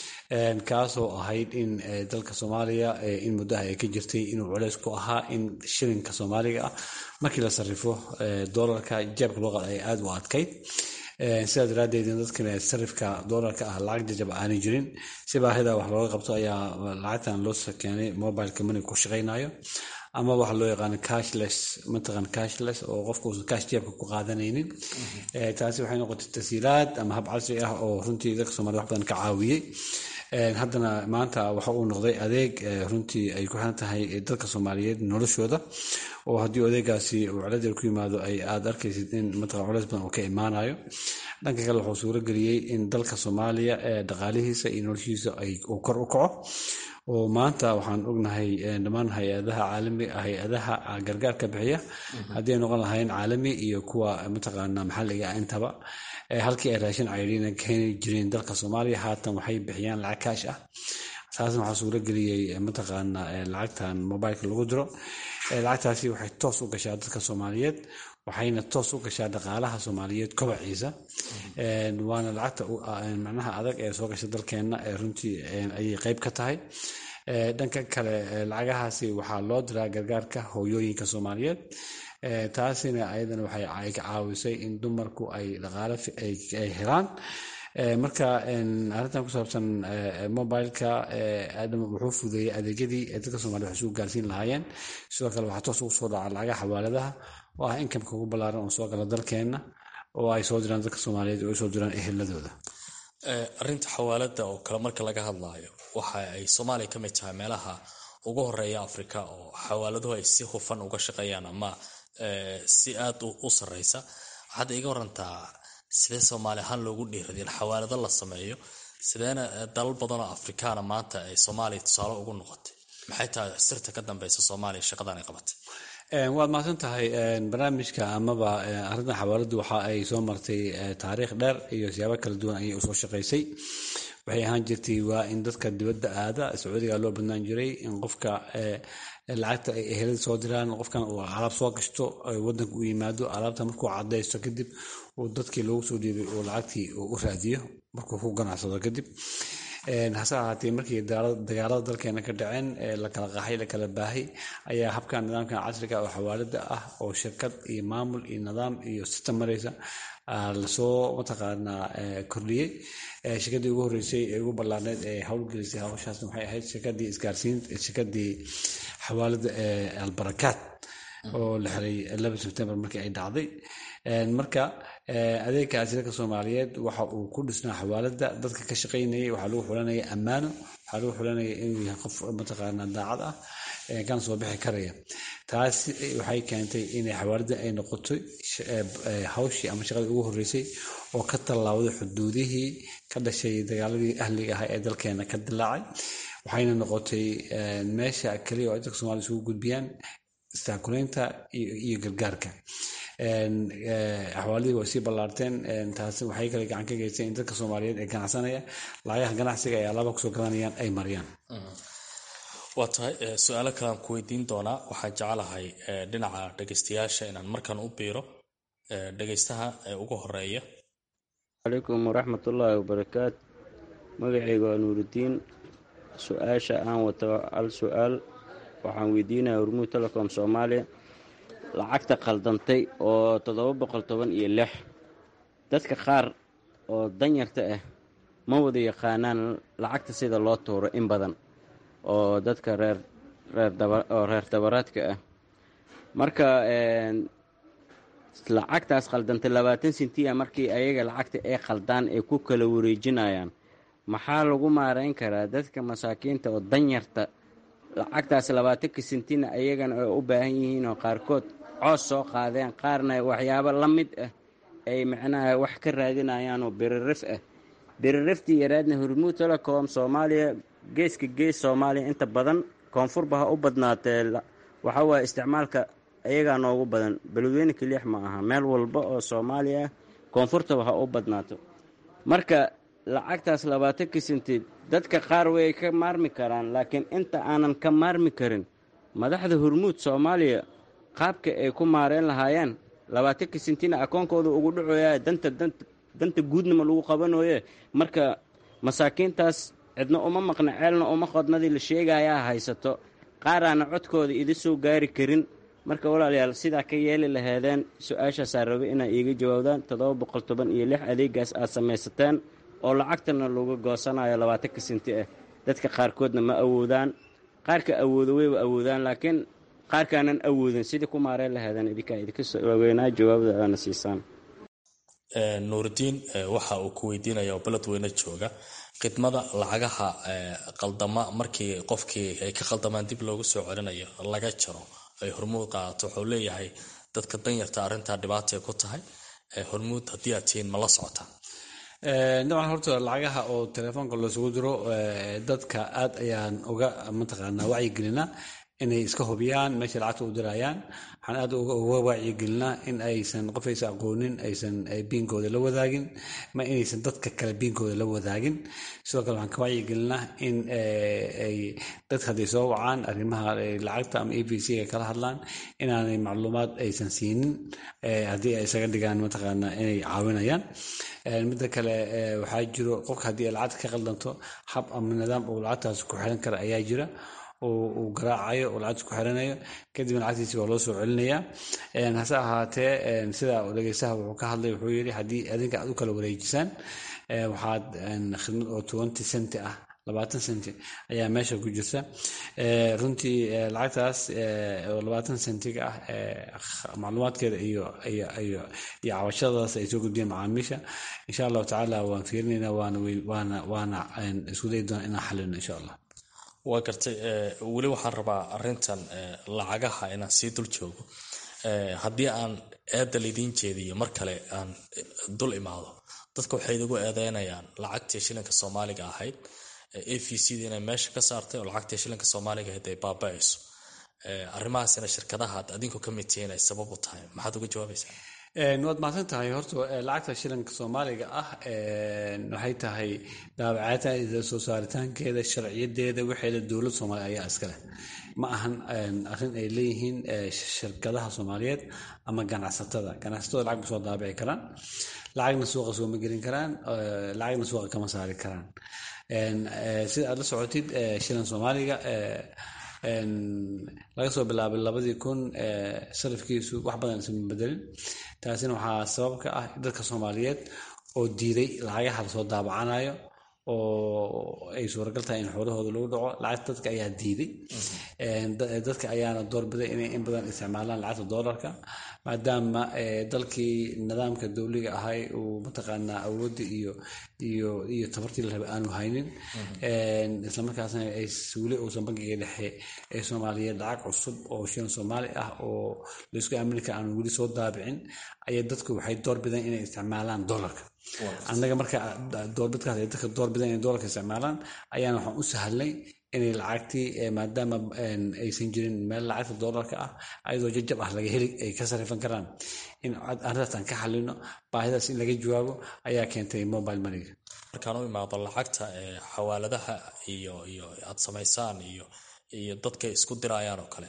kaasoo ahayd in dalka soomaaliya in muddaha ay ka jirtay inuu culeys ku ahaa in shilinka soomaaliga ah markii la sarrifo doolarka jeebka loo qada ay aada u adkayd sidaa daraaddeed in dadkana sarifka doolarka ah lacag jajab aanay jirin si baahida wax looga qabto ayaa lacagtan loo keenay mobileka maniga ku shaqaynayo ama waxa loo yaqaano cashless mataqan cashless oo qofka uusan cash jeebka ku qaadanaynin taasi waxay noqotay tasiilaad ama hab casri ah oo runtii dadka soomaliya wax badan ka caawiyey haddana maanta waxa uu noqday adeeg runtii ay ku xiran tahay dadka soomaaliyeed noloshooda oo haddii adeegaasi uu celadeer ku yimaado ay aada arkaysid in mataqan culeys badan uu ka imaanayo dhanka kale wuxuu suuro geliyey in dalka soomaaliya dhaqaalihiisa iyo noloshiisa uu kor u kaco oo maanta waxaan ognahay dhammaan hay-adaha caalami hay-adaha gargaarka bixiya haddii ay noqon lahayn caalami iyo kuwa mataqaana maxalliga ah intaba halkii ay raashin cayriina keeni jireen dalka soomaaliya haatan waxay bixiyaan lacag kaash ah taasna waxaa suuro geliyey mataqaana lacagtan mobileka lagu diro lacagtaasi waxay toos u gashaa dadka soomaaliyeed waxayna toos u gashaa dhaqaalaha soomaaliyeed kobaciisa waana lacagta macnaha adag ee soo gasha dalkeenna runtii ayay qeyb ka tahay dhanka kale lacagahaasi waxaa loo diraa gargaarka hooyooyinka soomaaliyeed taasina ayadana waxay ka caawisay in dumarku ay dhaqaale ay helaan marka arrintan ku saabsan mobileka aadam wuxuu fudeeyey adeegyadii dadka soomaliya wax isugu gaarsiin lahaayeen sidoo kale waxaa toos ugu soo dhaca lacagaha xawaaladaha oo ah inkamka ugu ballaaran oo soo gala dalkeenna oo ay soo diraan dadka soomaaliyeed oo ay soo diraan eheladooda arrinta xawaalada oo kale marka laga hadlaayo waxa ay soomaaliya ka mid tahay meelaha ugu horeeya afrika oo xawaaladuhu ay si hufan uga shaqeeyaan ama si aada u sareysa waxaad iga warantaa sidee soomaali ahaan loogu dhiiraday in xawaalado la sameeyo sideena dalal badanoo afrikaana maanta ay soomaaliya tusaale ugu noqotay maxay tahay sirta ka dambeysa soomaaliya shaqadan ay qabatay waad mahadsan tahay barnaamijka amaba arrintan xawaaladu waxa ay soo martay taariikh dheer iyo siyaabo kala duwan ayay usoo shaqaysay waxay ahaan jirtay waa in dadka dibadda aada sacuudiga loo badnaan jiray in qofka lacagta ay ehelada soo diraan qofkan uu alaab soo gashto wadanka u yimaado alaabta markuu cadaysto kadib uu dadkii loogu soo dhiibay uu lacagtii u raadiyo markuu ku ganacsado kadib hase ahaatee markii dagaalada dalkeena ka dhaceen la kala qaxay la kala baahay ayaa habkan nidaamkan casriga oo xawaalada ah oo shirkad iyo maamul iyo nidaam iyo sistem maraysa lasoo mataqaanaa kordhiyey shirkadii ugu horreysay ee ugu ballaarneyd ee howlgelisay hawshaasna waxay ahayd shirkadii isgaarsiin shirkadii xawaalada ee albarakaat oo la xiray laba sebtembar markii ay dhacday marka adeegkaasi dadka soomaaliyeed waxa uu ku dhisnaa xawaalada dadka ka shaqaynayay waxaa lagu xulanaya ammaano waxaa lagu xulanaya inuu yahay qof mataqaana daacad ah kana soo bixi karaya taasi waxay keentay inay xawaalada ay noqotay hawshii ama shaqadii ugu horreysay oo ka tallaawday xuduudihii ka dhashay dagaaladii ahliga ahaa ee dalkeena ka dilaacay waxayna noqotay meesha keliya oo ay dadka soomaliya isugu gudbiyaan istaakuleynta iyo gargaarka axwaalidii way sii ballaarteen taasi waxay kale gacan ka geysteen in dadka soomaaliyeed ee ganacsanaya lacagaha ganacsiga ay alaaba kusoo gadanayaan ay mariyaan waa tahay su-aalo kalean ku weydiin doonaa waxaan jecelahay dhinaca dhegeystayaasha inaan markan u biiro dhegeystaha ugu horeeya calaykum waraxmatullaahi wabarakaat magacayga waa nuuridiin su-aasha aan wato hal su-aal waxaan weydiinaya hormuud telecom soomaaliya lacagta khaldantay oo toddoba boqol toban iyo lix dadka qaar oo danyarta ah ma wada yaqaanaan lacagta sida loo tuuro in badan oo dadka reer reeroo reer dabaraadka ah marka lacagtaas khaldantay labaatan sentiya markii ayaga lacagta ay khaldaan ay ku kala wareejinayaan maxaa lagu maarayn karaa dadka masaakiinta oo danyarta lacagtaas labaatanka sentina ayagana ay u baahan yihiin oo qaarkood coos soo qaadeen qaarna waxyaabo la mid ah ay macnaha wax ka raadinayaan oo biririf ah biririftii yaraadna hormuud telecom soomaaliya geeska gees soomaaliya inta badan koonfurba ha u badnaatee waxa waaye isticmaalka ayagaa noogu badan beledweyne keliix ma aha meel walba oo soomaaliya ah koonfurtaba ha u badnaato marka lacagtaas labaatanka senti dadka qaar way ka maarmi karaan laakiin inta aanan ka maarmi karin madaxda hormuud soomaaliya qaabka ay ku maareen lahaayeen labaatanka sentina akoonkooda ugu dhacoya danta danta guudnama lagu qabanoye marka masaakiintaas cidna uma maqna ceelna uma qodnadii la sheegayaa haysato qaaraana codkooda idi soo gaari karin marka walaalayaal sidaa ka yeeli laheedeen su-aashaasaa raba inaa iiga jawaabdaan toddoba boqol toban iyo lix adeegaas aad samaysateen oo lacagtana lagu goosanayo labaatanka senti ah dadka qaarkoodna ma awoodaan qaarka awoodo wayba awoodaan laakiin qaarkaanan awoodin sidii ku maareen laheedeen idinkaa idinka waaweynaa jawaabda aana siisaan nuuridiin waxa uu ku weydiinaya oo beledweyne jooga khidmada lacagaha qaldama markii qofkii ay ka qaldamaan dib loogu soo celinayo laga jaro ay hormuud qaadato wuxuu leeyahay dadka danyarta arrintaa dhibaatay ku tahay hormuud haddii aad tihiin ma la socotaan dabcan horta lacagaha oo telefoonka loosugu diro dadka aad ayaan uga mataqaanaa wacyigelinaa inay iska hubiyaan meesha lacagta u dirayaan waxaan aad uga wacyigelinaa in aysan qof aysan aqoonin aysan biinkooda la wadaagin ma inaysan dadka kale biinkooda la wadaagin sidoo kale waxaan ka wacyigelinaa in ay dadka hadday soo wacaan arrimaha lacagta ama a b c ay kala hadlaan inaanay macluumaad aysan siinin haddii ay isaga dhigaan mataqaanaa inay caawinayaan midda kale waxaa jiro qofka haddii ay lacagta ka qaldanto hab ama nidaam uu lacagtaas ku xiran kara ayaa jira uu garaacayo oo lacagta ku xiranayo kadibna lacagtiisi waa loo soo celinayaa hase ahaatee sida dhegeystaha wuxuu ka hadlay wuxuu yidhi haddii adinka aad u kala wareejisaan waxaad khidmad oo twenty centi ah labaatan centi ayaa meesha ku jirta runtii lacagtaas oo labaatan centiga ah macluumaadkeeda iyo iyo iyo iyo cabashadaas ay soo gudbiyeen macaamiisha insha allahu tacaala waan fiirinaynaa waana waana waana isku dayi doona inaan xalino insha allah waa gartay weli waxaan rabaa arintan lacagaha inaan sii dul joogo haddii aan eedda lidiin jeediyo mar kale aan dul imaado dadka waxay idigu eedeynayaan lacagtii shilinka soomaaliga ahayd a v c da inay meesha ka saartay oo lacagtii shilinka soomaaliga ahayd ay baaba-ayso arrimahaasina shirkadaha ad adinku ka mid tihiin ay sabab u tahay maxaad uga jawaabaysaa waad mahadsan tahay horta lacagta shilinka soomaaliga ah waxay tahay daabacaatadeeda soo saaritaankeeda sharciyadeeda waxeeda dowlad soomaaliya ayaa iskaleh ma ahan arrin ay leeyihiin shirkadaha soomaaliyeed ama ganacsatada ganacsatada lacag ma soo daabici karaan lacagna suuqa sooma gelin karaan lacagna suuqa kama saari karaan sida aad la socotid shilin soomaaliga laga soo bilaabay labadii kun sarifkiisu wax badan isma bedelin taasina waxaa sabab ka ah dadka soomaaliyeed oo diiday lacagaha lasoo daabacanayo oo ay suuragal tahay in xoolahooda lagu dhaco lacagta dadka ayaa diiday dadka ayaana doorbiday inay in badan isticmaalaan lacagta doolarka maadaama dalkii nidaamka dowliga ahay uu mataqaanaa awoodda iyo iyo iyo tabartii la rabay aanu haynin islamarkaasna ay weli uusan bankiga dhexe ee soomaaliyeed lacag cusub oo shilin soomaali ah oo laisku aaminka aanu weli soo daabicin ayaa dadku waxay doorbideen inay isticmaalaan doolarka annaga marka doorbidkaas ay dadka doorbideen inay doolarka isticmaalaan ayaana waxaan u sahlnay inay lacagtii maadaama aysan jirin meel lacagta doolarka ah ayadoo jajab ah laga heli ay ka sarifan karaan in arrintaas aan ka xalino baahidaas in laga jawaabo ayaa keentay mobile moneyga markaan u imaado lacagta xawaaladaha iyo iyo aad samaysaan iyo iyo dadka isku dirayaan oo kale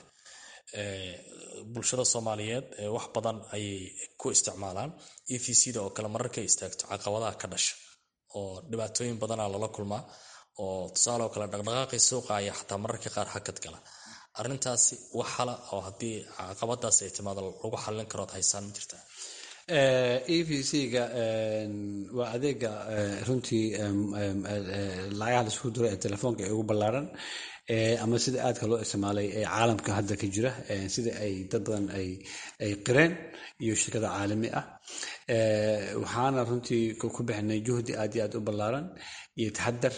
bulshada soomaaliyeed wax badan ayay ku isticmaalaan e v c da oo kale mararkay istaagto caqabadaha ka dhasha oo dhibaatooyin badanaa lala kulmaa oo tusaale oo kale dhaqdhaqaaqii suuqa ayaa xataa mararka qaar hakad gala arrintaasi wax hala oo haddii caqabadaas ay timaado lagu xallin karo ad haysaan ma jirtaa e v c-ga waa adeega runtii lacagaha laisku diro ee telefoonka ee ugu ballaaran ama sida aadka loo isticmaalay ee caalamka hadda ka jira sida ay dad badan ay qireen iyo shirkada caalami ah waxaana runtii ku bixinay juhdi aad iyo aad u ballaaran iyo taxadar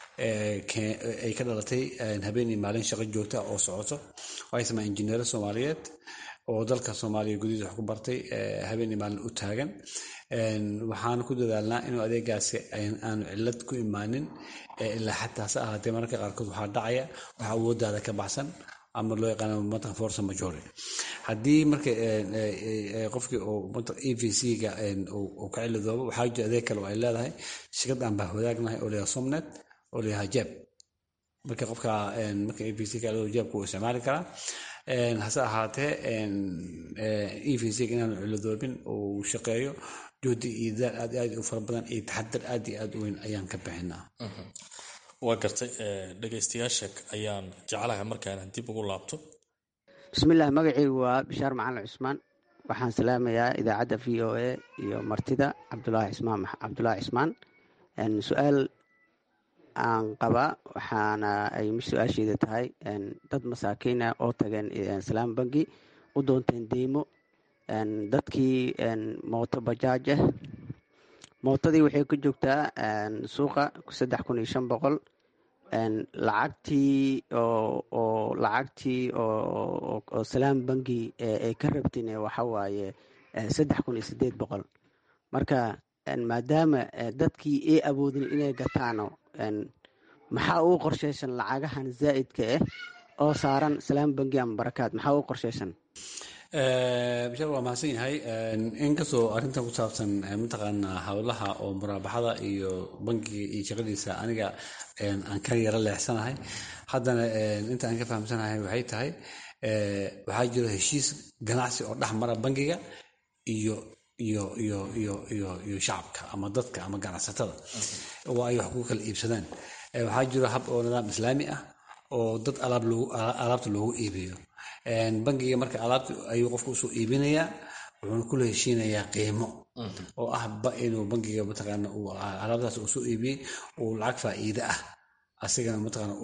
ay ka dhalatay habeenii maalin shaqo joogta oo socoto waxay samaa injineero soomaaliyeed oo dalka soomaaliya gudihiisa wax ku bartay habeenii maalin u taagan waxaana ku dadaalnaa inuu adeegaasi aanu cilad ku imaanin ilaa xataa se ahaatee mararka qaarkood waxaa dhacaya waxa awoodaada ka baxsan ama loo yaqaano matan force majore haddii marka qofkii e v c-ga uu ka cilidoobo waxaa jira adeeg kale oo ay leedahay shirkad aan baa wadaagnahay oo leeyahay somnet oo leeyahay jeeb marka qofka marka e v c ka cilidoobo jeebka uu isticmaali karaa hase ahaatee e v c inaanu ciladoobin uu shaqeeyo juhdi iyo daal aad aad u fara badan iyo taxadar aad iyo aad u weyn ayaan ka bixinaa waa gartay dhegaystayaasha ayaan jeclahay markaan dib ugu laabto bismillaah magacaygu waa bishaar macalin cusmaan waxaan salaamayaa idaacadda v o a iyo martida cabdulaahi cismaan cabdulaahi cismaan su-aal aan qabaa waxaana ay su-aasheeda tahay dad masaakiina oo tageen salaam bangi u doonteen deymo dadkii mooto bajaaj ah mootadii waxay ku joogtaa suuqa saddex kun iyo shan boqol lacagtii oo lacagtii oo salaam bangi ay ka rabtin waxawaaye saddex kun iyo sideed boqol marka maadaama dadkii ay awoodin inay gataano maxaa uu qorshaysan lacagahan zaa'idka ah oo saaran salaam bangi ama barakaad maxaa uu qorshaysan bishaar waa mahadsan yahay inkastoo arrintan ku saabsan mataqaanaa howlaha oo muraabaxada iyo bangiga iyo shaqadiisa aniga aan ka yaro leexsanahay haddana inta aan ka fahamsanahay waxay tahay waxaa jiro heshiis ganacsi oo dhex mara bangiga iyo iyo iyo iyo iyo iyo shacabka ama dadka ama ganacsatada oo ay wax ku kala iibsadaan waxaa jiro hab oo nidaam islaami ah oo dad alaab loogu alaabta loogu iibiyo bangiga marka alaabta ayuu qofka usoo iibinayaa wuxuuna kula heshiinayaa qiimo oo ah inuu bangiga mataqaana uu alaabtaas uu soo iibiyey uu lacag faa'iide ah asigana mataqaana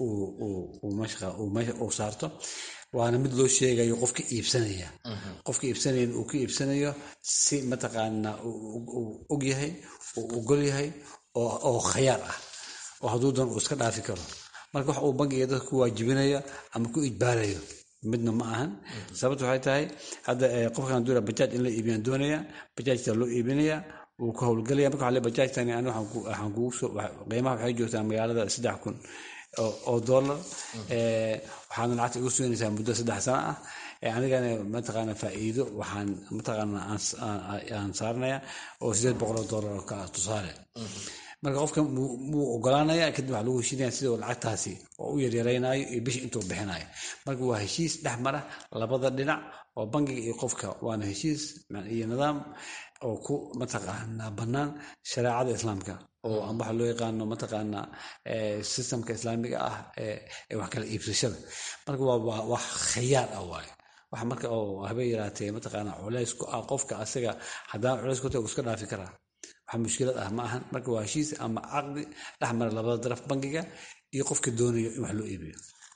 meesha uu saarto waana mid loo sheegayo qofka iibsanaya qofka iibsanayana uu ka iibsanayo si mataqaana uu og yahay uu ogol yahay oo khayaar ah oo hadduu doon uu iska dhaafi karo marka wax uu bangiga dadka ku waajibinayo ama ku ijbaarayo midna ma ahan sababta waxay tahay hadda qofkan doonaya bajaaj in la iibiyaan doonaya bajaajta loo iibinaya wuu ku howlgalaya marka waxaa le bajaajtani ani waxaan kugu soo qiimaha waxay joogtaa magaalada saddex kun oo dollar waxaana lacagta igu suginaysaa muddo saddex sano ah anigana mataqaana faa'iido waxaan mataqaana aan saaranaya oo sideed boqol oo dollar oo ka tusaale marka qofka wuu ogolaanaya kadib waxaa lagu heshiinaya sida lacagtaasi oo u yaryaraynayo iyo bishi intuu bixinayo marka waa heshiis dhex mara labada dhinac oo bangiga iyo qofka waana heshiis iyo nidaam oo ku mataqaana bannaan shareecada islaamka oo amba waxa loo yaqaano mataqaana systemka islaamiga ah ee wax kala iibsashada marka waa wax khayaar ah waaye wax marka oo habeen yaraatee mataqaana culays ku ah qofka asaga haddaan culays ku tahay uu iska dhaafi karaa wax mushkilad ah ma ahan marka waa heshiis ama caqdi dhex mara labada daraf bangiga iyo qofka doonayo in wax loo iibiyo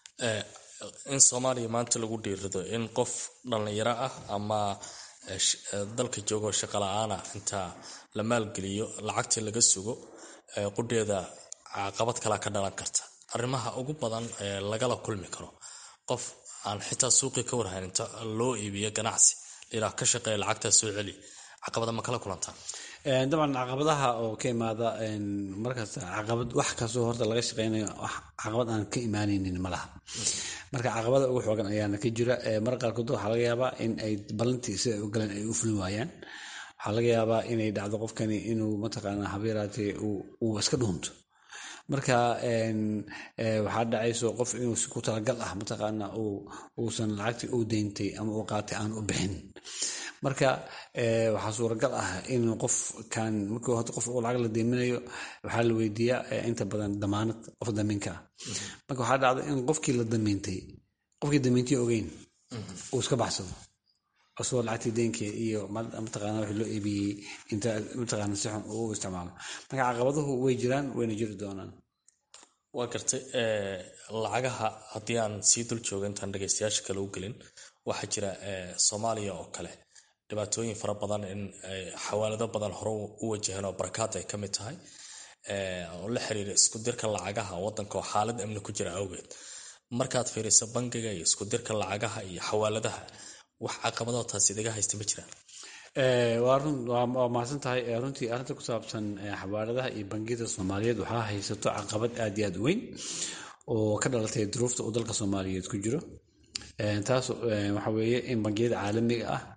in soomaaliya maanta lagu dhiirido in qof dhallinyaro ah ama dalka joogo shaqo la-aana inta la maalgeliyo lacagtii laga sugo qudheeda caqabad kalea ka dhalan karta arrimaha ugu badan ee lagala kulmi karo qof aan xitaa suuqii ka warhayn inta loo iibiyo ganacsi ilaa ka shaqeeya lacagtaa soo celi caqabada ma kala kulantaa dabcan caqabadaha oo ka imaada markaas caqabad wax kastoo horta laga shaqeynayo caqabad aan ka imaanaynin ma laha marka caqabada ugu xoogan ayaana ka jira marka qaarkood waxaa laga yaabaa in ay ballantii sida u galeen ay u fulin waayaan waxaa laga yaabaa inay dhacdo qofkani inuu mataqaanaa habeeraatee uu iska dhuunto marka waxaa dhacayso qof inuu si ku talagal ah mataqaana uusan lacagtii uu deyntay ama uu qaatay aan u bixin marka waxaa suuragal ah in qofkan markii horta qof uu lacag la deyminayo waxaa la weydiiyaa inta badan damaanad qof damiinka ah marka waxaa dhacda in qofkii la damiintay qofkii damiintay ogeyn uu iska baxsado asagoo lacagtii deenkeed iyo mataqaana wixii loo iibiyey inta mataqaana si xun uu isticmaalo marka caqabaduhu way jiraan wayna jiri doonaan waa gartay lacagaha haddii aan sii dul joogo intaan dhegeystayaasha kale u gelin waxaa jira soomaaliya oo kale dhibaatooyin fara badan in xawaalado badan hore u wajaheen oo barakaad ay ka mid tahay oo la xiriira isku dirka lacagaha wadanka oo xaalad amni ku jira awgeed markaad fiiriso bangiga iyo isku dirka lacagaha iyo xawaaladaha wax caqabadoo taas idaga haysta ma jiraan waa mahadsan tahay runtii arrinta ku saabsan xawaaladaha iyo bangiyada soomaaliyeed waxaa haysato caqabad aad iyo aad weyn oo ka dhalatay duruufta uu dalka soomaaliyeed ku jiro taas waxa weeye in bangiyada caalamiga ah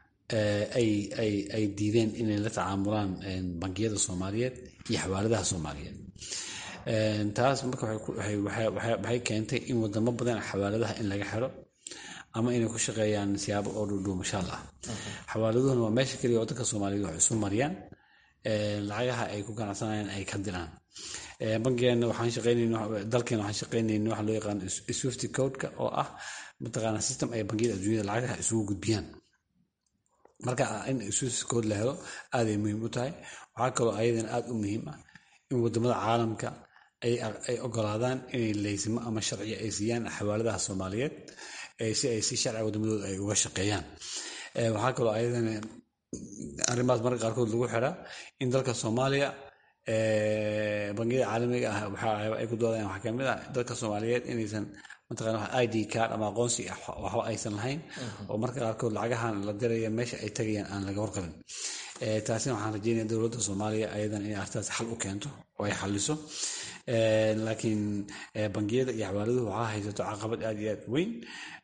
ay diideen inay la tacaamulaan bangiyada soomaaliyeed iyo xawaaladaha soomaaliyeed taas marka waxay keentay in wadamo badan xawaaladaha in laga xiro ama inay ku shaqeeyaan siyaabo oo dhuudhuumashaal ah xawaaladuhuna waa meesha keliya oo dadka soomaaliyeed wax isu mariyaan lacagaha ay ku ganacsanayaan ay ka diraan bankigeena waxaan shaqeynayna dalkeena waxaan shaqeynayna waxa loo yaqaan swift codeka oo ah mataqaana system ay bangiyada adduunyada lacagaha isugu gudbiyaan marka in swift code la helo aaday muhiim u tahay waxaa kaloo ayadan aad u muhiim ah in wadamada caalamka ay ogolaadaan inay laysimo ama sharciyo ay siiyaan xawaaladaha soomaaliyeed si ay si sharciga wadamadooda ay uga shaqeeyaan waxaa kaloo ayadan arrimahaas marka qaarkood lagu xiraa in dalka soomaaliya bangiyada caalamiga ah waxa ay ku doodayaan waxaa kamid ah dalka soomaaliyeed inaysan mataqana i d card ama aqoonsi waxba aysan lahayn oo marka qaarkood lacagahan la diraya meesha ay tagayaan aan laga warqabin taasina waxaan rajeynaya dowladda soomaaliya ayadan inay arrintaas xal u keento oo ay xaliso laakiin bangiyada iyo xawaaladuhu waxaa haysato caqabad aad iyo aad weyn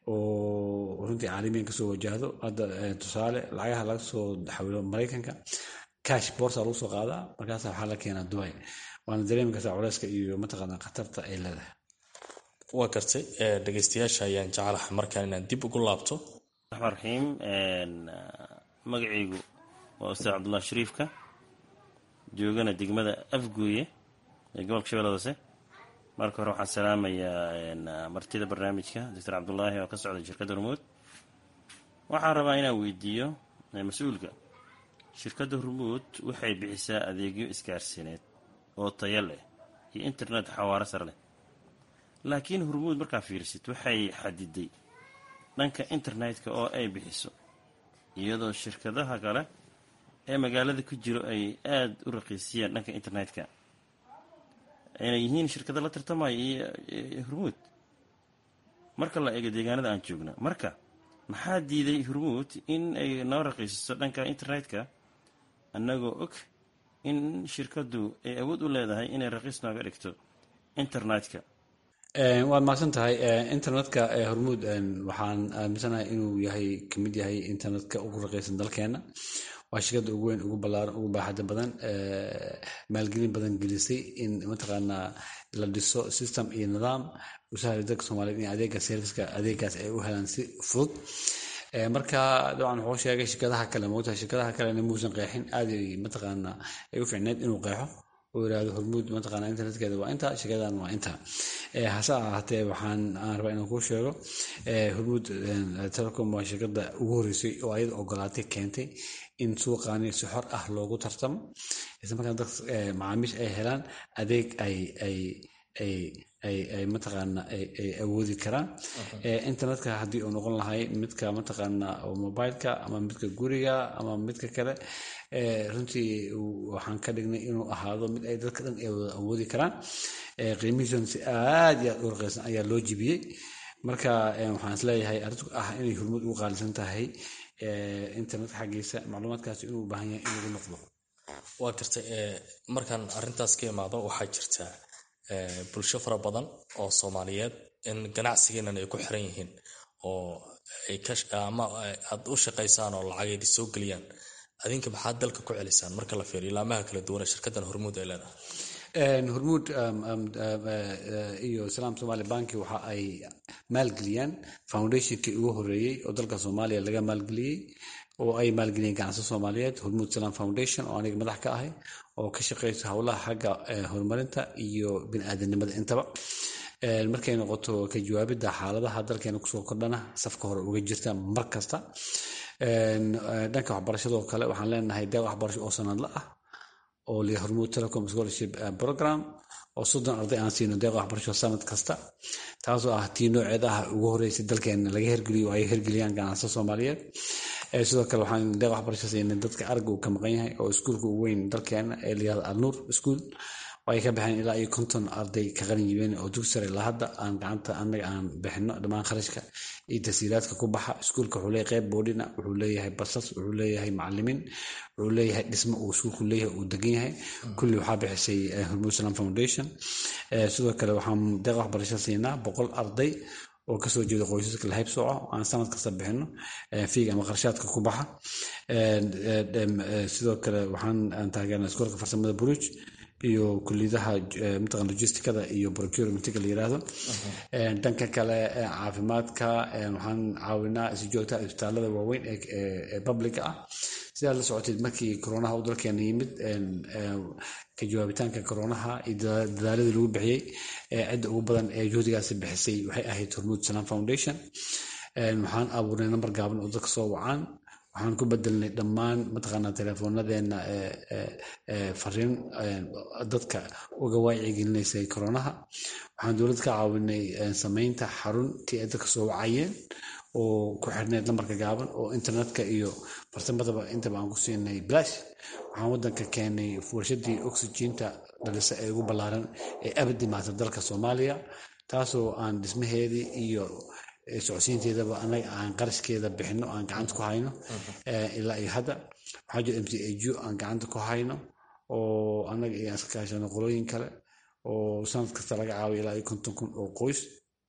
oo runtii caalamiyan kasoo wajahdo hadda tusaale lacagaha laga soo xawilo maraykanka cash borsa lagu soo qaadaa markaasa waxaa la keenaa dubai waana dareemi kartaa culeyska iyo mataqaana khatarta ay leedahay waa gartay dhegeystayaasha ayaan jecelahay markaan inaan dib ugu laabto raxmaan raxiim magacaygu waa ustaad cabdullahi shariifka joogana degmada afgooye ee gobolka shabeelle hoose marka hore waxaan salaamayaa martida barnaamijka doctor cabdulaahi oo ka socda shirkadda hormuud waxaan rabaa inaan weydiiyo mas-uulka shirkadda hormuud waxay bixisaa adeegyo isgaarsiineed oo taya leh iyo internet xawaaro sare leh laakiin hormuud markaa fiirsid waxay xadiday dhanka internetka oo ay bixiso iyadoo shirkadaha kale ee magaalada ku jiro ay aada u raqiisiyeen dhanka internetka inay yihiin shirkada la tartamaya iyo hormuud marka la eego deegaanada aan joogno marka maxaa diiday hormuud in ay noo raqiisiso dhanka internetka annagoo og in shirkaddu ay awood u leedahay inay raqiis nooga dhigto internetka waad mahadsan tahay internetka hormuud waxaan aaminsanahay inuu yahay kamid yahay internetka ugu raqiisan dalkeena waa shirkada ugu weyn ugu balaaran ugu baaxada badan maalgelin badan gelisay in mataqaanaa la dhiso system iyo nidaam u sahla dadka soomaaliyed in adeega serviska adeegaas ay u helaan si fudud marka dabcan wuxuu sheegay shirkadaha kale moogtahay shirkadaha kalena muusan qeexin aad mataqaanaa ay u ficneed inuu qeexo oo yirahdo hormuud mataqaana internetkeeda waa inta shirkadan waa inta hase ahaatee waxaan aan rabaa inaan kuu sheego hormuud telecom waa shirkada ugu horeysay oo ayada ogolaatay keentay in suuqaani si xor ah loogu tartamo isla markaan dad macaamiish ay helaan adeeg ay ay ay ay ay mataqaana ay awoodi karaan internetka haddii uu noqon lahay midka mataqaana mobileka ama midka guriga ama midka kale runtii waxaan ka dhignay inuu ahaado mid ay dadka dhan ay wada awoodi karaan qiimihiisuna si aad iyo aad u raqiisan ayaa loo jibiyey marka waxaan isleeyahay arrintu ah inay hormuud ugu qaalisan tahay internetka xaggiisa macluumaadkaas inuu u baahan yahay in lagu noqdo waa gartay markaan arintaas ka imaado waxaa jirta bulsho fara badan oo soomaaliyeed in ganacsigeenan ay ku xiran yihiin oo ama aad u shaqaysaan oo lacageedi soo geliyaan adinka maxaad dalka ku celisaan marka la fiiriyo ilaamaha kala duwan ee shirkaddan hormuud ay leedahay hormuud iyo islaam somali banki waxa ay maalgeliyaan foundationkii ugu horeeyey oo dalka soomaaliya laga maalgeliyey oo ay maalgeliyeen ganacsi soomaaliyeed hormuud salam foundation oo aniga madax ka ahay oo ka shaqeysa howlaha xagga horumarinta iyo biniaadanimada intaba markay noqoto ka jawaabidda xaaladaha dalkeena kusoo kordhana safka hore uga jirta mar kasta dhanka waxbarashadoo kale waxaan leenahay deeq waxbarasho oo sanadla ah oo liya hormuud telecom scholarship program oo soddon arday aan siino deeq waxbarasho sanad kasta taasoo ah tii nooceeda ah ugu horeysay dalkeena laga hergeliyo ay hergeliyaan ganacsiga soomaaliyeed sidoo kale waxaan deeq waxbarasho siinay dadka aragga uu ka maqan yahay oo iskuulka ugu weyn dalkeena ee layihahdo alnuur school ay ka baxeen ilaa iyo konton arday ka qalin yibeen oo dugsi sare ilaa hadda aan gacanta annaga aan bixino dhammaan kharashka iyo tasiiraadka ku baxa iskuulka wuxuu leeyahay qeyb boodhina wuxuu leeyahay basas wuxuu leeyahay macalimiin wuxuu leeyahay dhismo uu iskuulku leeyahay uu degan yahay kulli waxaa bixisay hormuud salam foundation sidoo kale waxaan deeq waxbarasho siinaa boqol arday oo kasoo jeeda qoysaska lahayb sooco aan sanad kasta bixino fiiga ama qarshaadka ku baxa sidoo kale waxaan taageernaa iskoolka farsamada buruj iyo kuliyadaha mataqan logisticada iyo procurementiga la yiraahdo dhanka kale caafimaadka waxaan caawinaa si joogta isbitaalada waaweyn ee publica ah sidaa la socoteed markii koronaha uu dalkeena yimid ka jawaabitaanka koronaha iyo dadaaladii lagu bixiyey cidda ugu badan ee juhdigaasi bixisay waxay ahayd hormuud salam foundation waxaan abuurnay nambar gaaban oo dadka soo wacaan waxaan ku bedelnay dhammaan mataqaanaa teleefoonadeena fariin dadka uga waacyigelinaysay koronaha waxaan dowlad ka caawinay samaynta xaruntii ay dadka soo wacayeen oo ku xirneyd lambarka gaaban oo internetka iyo farsamadaba intaba aan ku siinay blash waxaan wadanka keenay warshadii oxygeenta dhalisa ee ugu ballaaran ee abad imaata dalka soomaaliya taasoo aan dhismaheedii iyo socodsiinteedaba anaga aan qarashkeeda bixino aan gacanta ku hayno ilaa iyo hadda waxaa jira m c aju aan gacanta ku hayno oo anaga iyo aan iska kaashano qolooyin kale oo sanad kasta laga caawiyo ilaa iyo konton kun oo qoys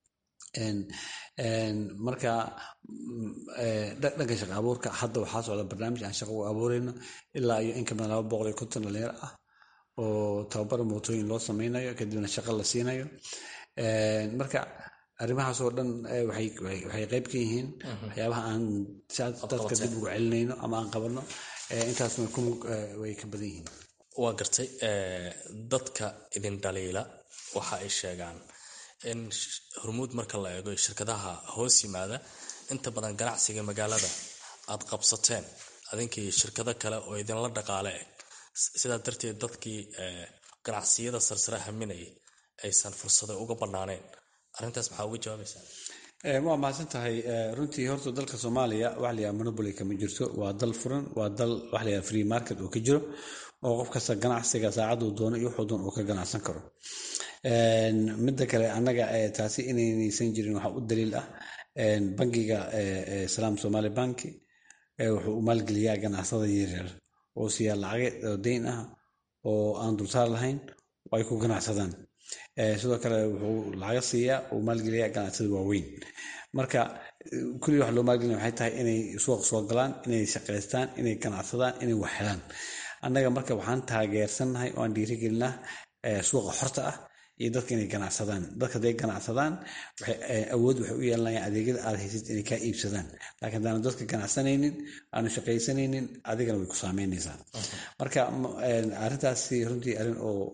marka dhanka shaqa abuurka hadda waxaa socda barnaamij aan shaqa u abuureyno ilaa iyo in ka badan laba boqol iyo konton dhalinyaro ah oo tababar mootooyin loo sameynayo kadibna shaqa la siinayo marka arrimahaas oo dhan waxay qayb ka yihiin waxyaabaha aan dadka dib ugu celinayno ama aan qabanno intaasna way ka badan yihiin waa gartay dadka idin dhaliila waxa ay sheegaan in hormuud marka la eego shirkadaha hoos yimaada inta badan ganacsiga magaalada aad qabsateen adinkii shirkado kale oo idinla dhaqaale eg sidaa darteed dadkii ganacsiyada sarsare haminayay aysan fursado uga banaaneen arrintaas maxaa uga jawaabaysaa waa mahadsan tahay runtii horta dalka soomaaliya wax layaha monoboly kama jirto waa dal furan waa dal wax layaha free market oo ka jiro oo qof kasta ganacsiga saacaduu doono iyo wuxuu doon uu ka ganacsan karo midda kale annaga taasi inaynaysan jirin waxaa u daliil ah bangiga salaam somali banki wuxuu u maalgeliyaa ganacsada yaryar oo siiyaa lacageed oo deyn ah oo aan dulsaar lahayn oo ay ku ganacsadaan sidoo kale wuxuu lacaga siiyaa uu maalgeliyaa ganacsada waaweyn marka kulli wax loo maalgelina waxay tahay inay suuq soo galaan inay shaqaystaan inay ganacsadaan inay wax helaan annaga marka waxaan taageersannahay oo aan dhiirigelinaa suuqa xorta ah iyo dadka inay ganacsadaan dadka haday ganacsadaan awood waxay u yeelanayaan adeegyada aad haysid inay kaa iibsadaan laakiin haddaanu dadka ganacsanaynin aanu shaqaysanaynin adigana way ku saameynaysaa marka arrintaasi runtii arrin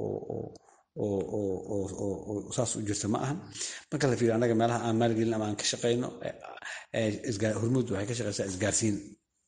oo saas u jirta ma ahan marka la fiiriyo annaga meelaha aan maalgelin ama aan ka shaqayno hormuud waxay ka shaqaysaa isgaarsiin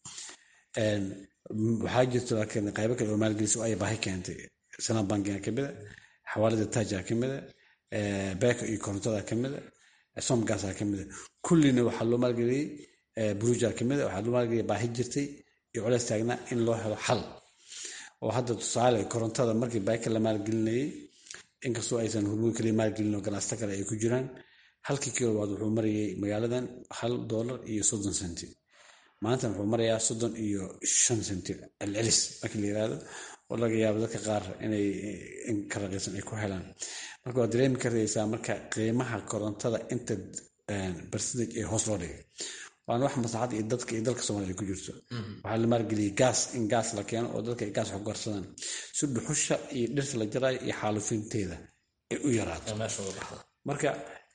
waxaa jirta laakiin qaybo kale oo maalgelisa ay baahi keentay sanam bankiga kamida xawaalada taaja kamida beeka iyo korontada kamida somgasa kamida kullina waxaa loo maalgeliyey buruja kamida waxaa loo maalgeliyay baahi jirtay iyo culeys taagnaa in loo helo xal oo hadda tusaale korontada markii beeka la maalgelinayay inkastoo aysan hormuud kaliya maalgelin oo ganacsato kale ay ku jiraan halkii kilowaad wuxuu marayay magaaladan hal doolar iyo soddon senti maantana wuxuu marayaa soddon iyo shan senti celcelis markii la yirahdo oo laga yaabo dadka qaar inay in ka raqiisan ay ku helaan marka waad dareemi karaysaa marka qiimaha korontada inta percentage ee hoos loo dhigay waana wax maslaxad iyo dadka iyo dalka soomaaliya ku jirto waxaa la maalgeliyey gaas in gaas la keeno oo dadka ay gaas wax ku garsadaan si dhuxusha iyo dhirta la jaraayo iyo xaalufinteeda ay u yaraato marka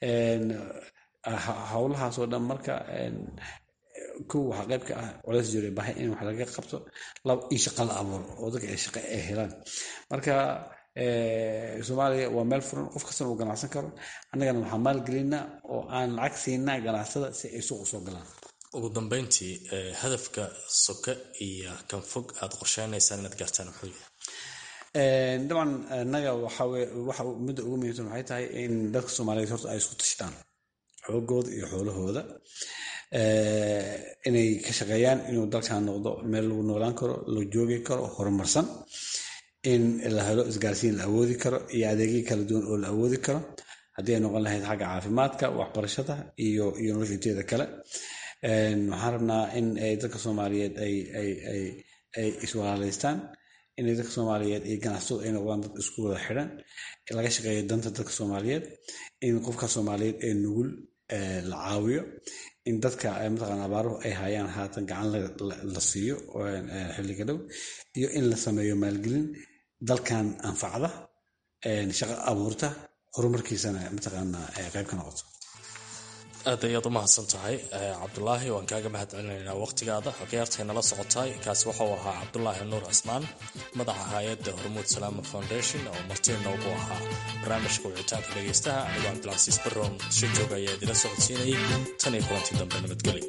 howlahaasoo dhan marka kow waxaa qayb ka ah culays jiro baahi in wax laga qabto laba in shaqa la abuuro oo dadka ay shaqa ay helaan marka soomaaliya waa meel furan qof kastana uu ganacsan karo annagana waxaan maalgelinaa oo aan lacag siinaa ganacsada si ay suuq usoo galaan ugu dambeyntii hadafka soke iyo kan fog aad qorsheynaysaan inaad gaartaan muxuu yahay dabcan annaga waxa waxa midda ugu muhiimsan waxay tahay in dadka soomaaliyeed horta ay isku tashtaan xoogooda iyo xoolahooda inay ka shaqeeyaan inuu dalkan noqdo meel lagu noolaan karo la joogi karo horumarsan in la helo isgaarsiin la awoodi karo iyo adeegyo kala duwan oo la awoodi karo haddii ay noqon lahayd xagga caafimaadka waxbarashada iyo iyo nolosha inteeda kale waxaan rabnaa in ay dadka soomaaliyeed ay ay ay ay iswalaalaystaan inay dadka soomaaliyeed iyo ganacsadu ay noqdaan dad isku wada xidhan laga shaqeeyo danta dadka soomaaliyeed in qofka soomaaliyeed ee nugul la caawiyo in dadka mataqaana abaaruhu ay hayaan haatan gacan la siiyo xilliga dhow iyo in la sameeyo maalgelin dalkan anfacda shaqo abuurta horumarkiisana mataqaana qayb ka noqoto aad ayaad u mahadsan tahay cabdulaahi waan kaaga mahad celinaynaa waqtigaada khiyaartay nala socotaay kaasi waxauu ahaa cabdulaahi nuur cismaan madaxa hay-adda hormuud salaama foundation oo martii noogu ahaa barnaamijka wicitaanka dhegaystaha anigoo cabdilcasiis barroon muqdisho jooga ayaa idila socodsiinayay tan iyo kulantii dambe nabadgelyo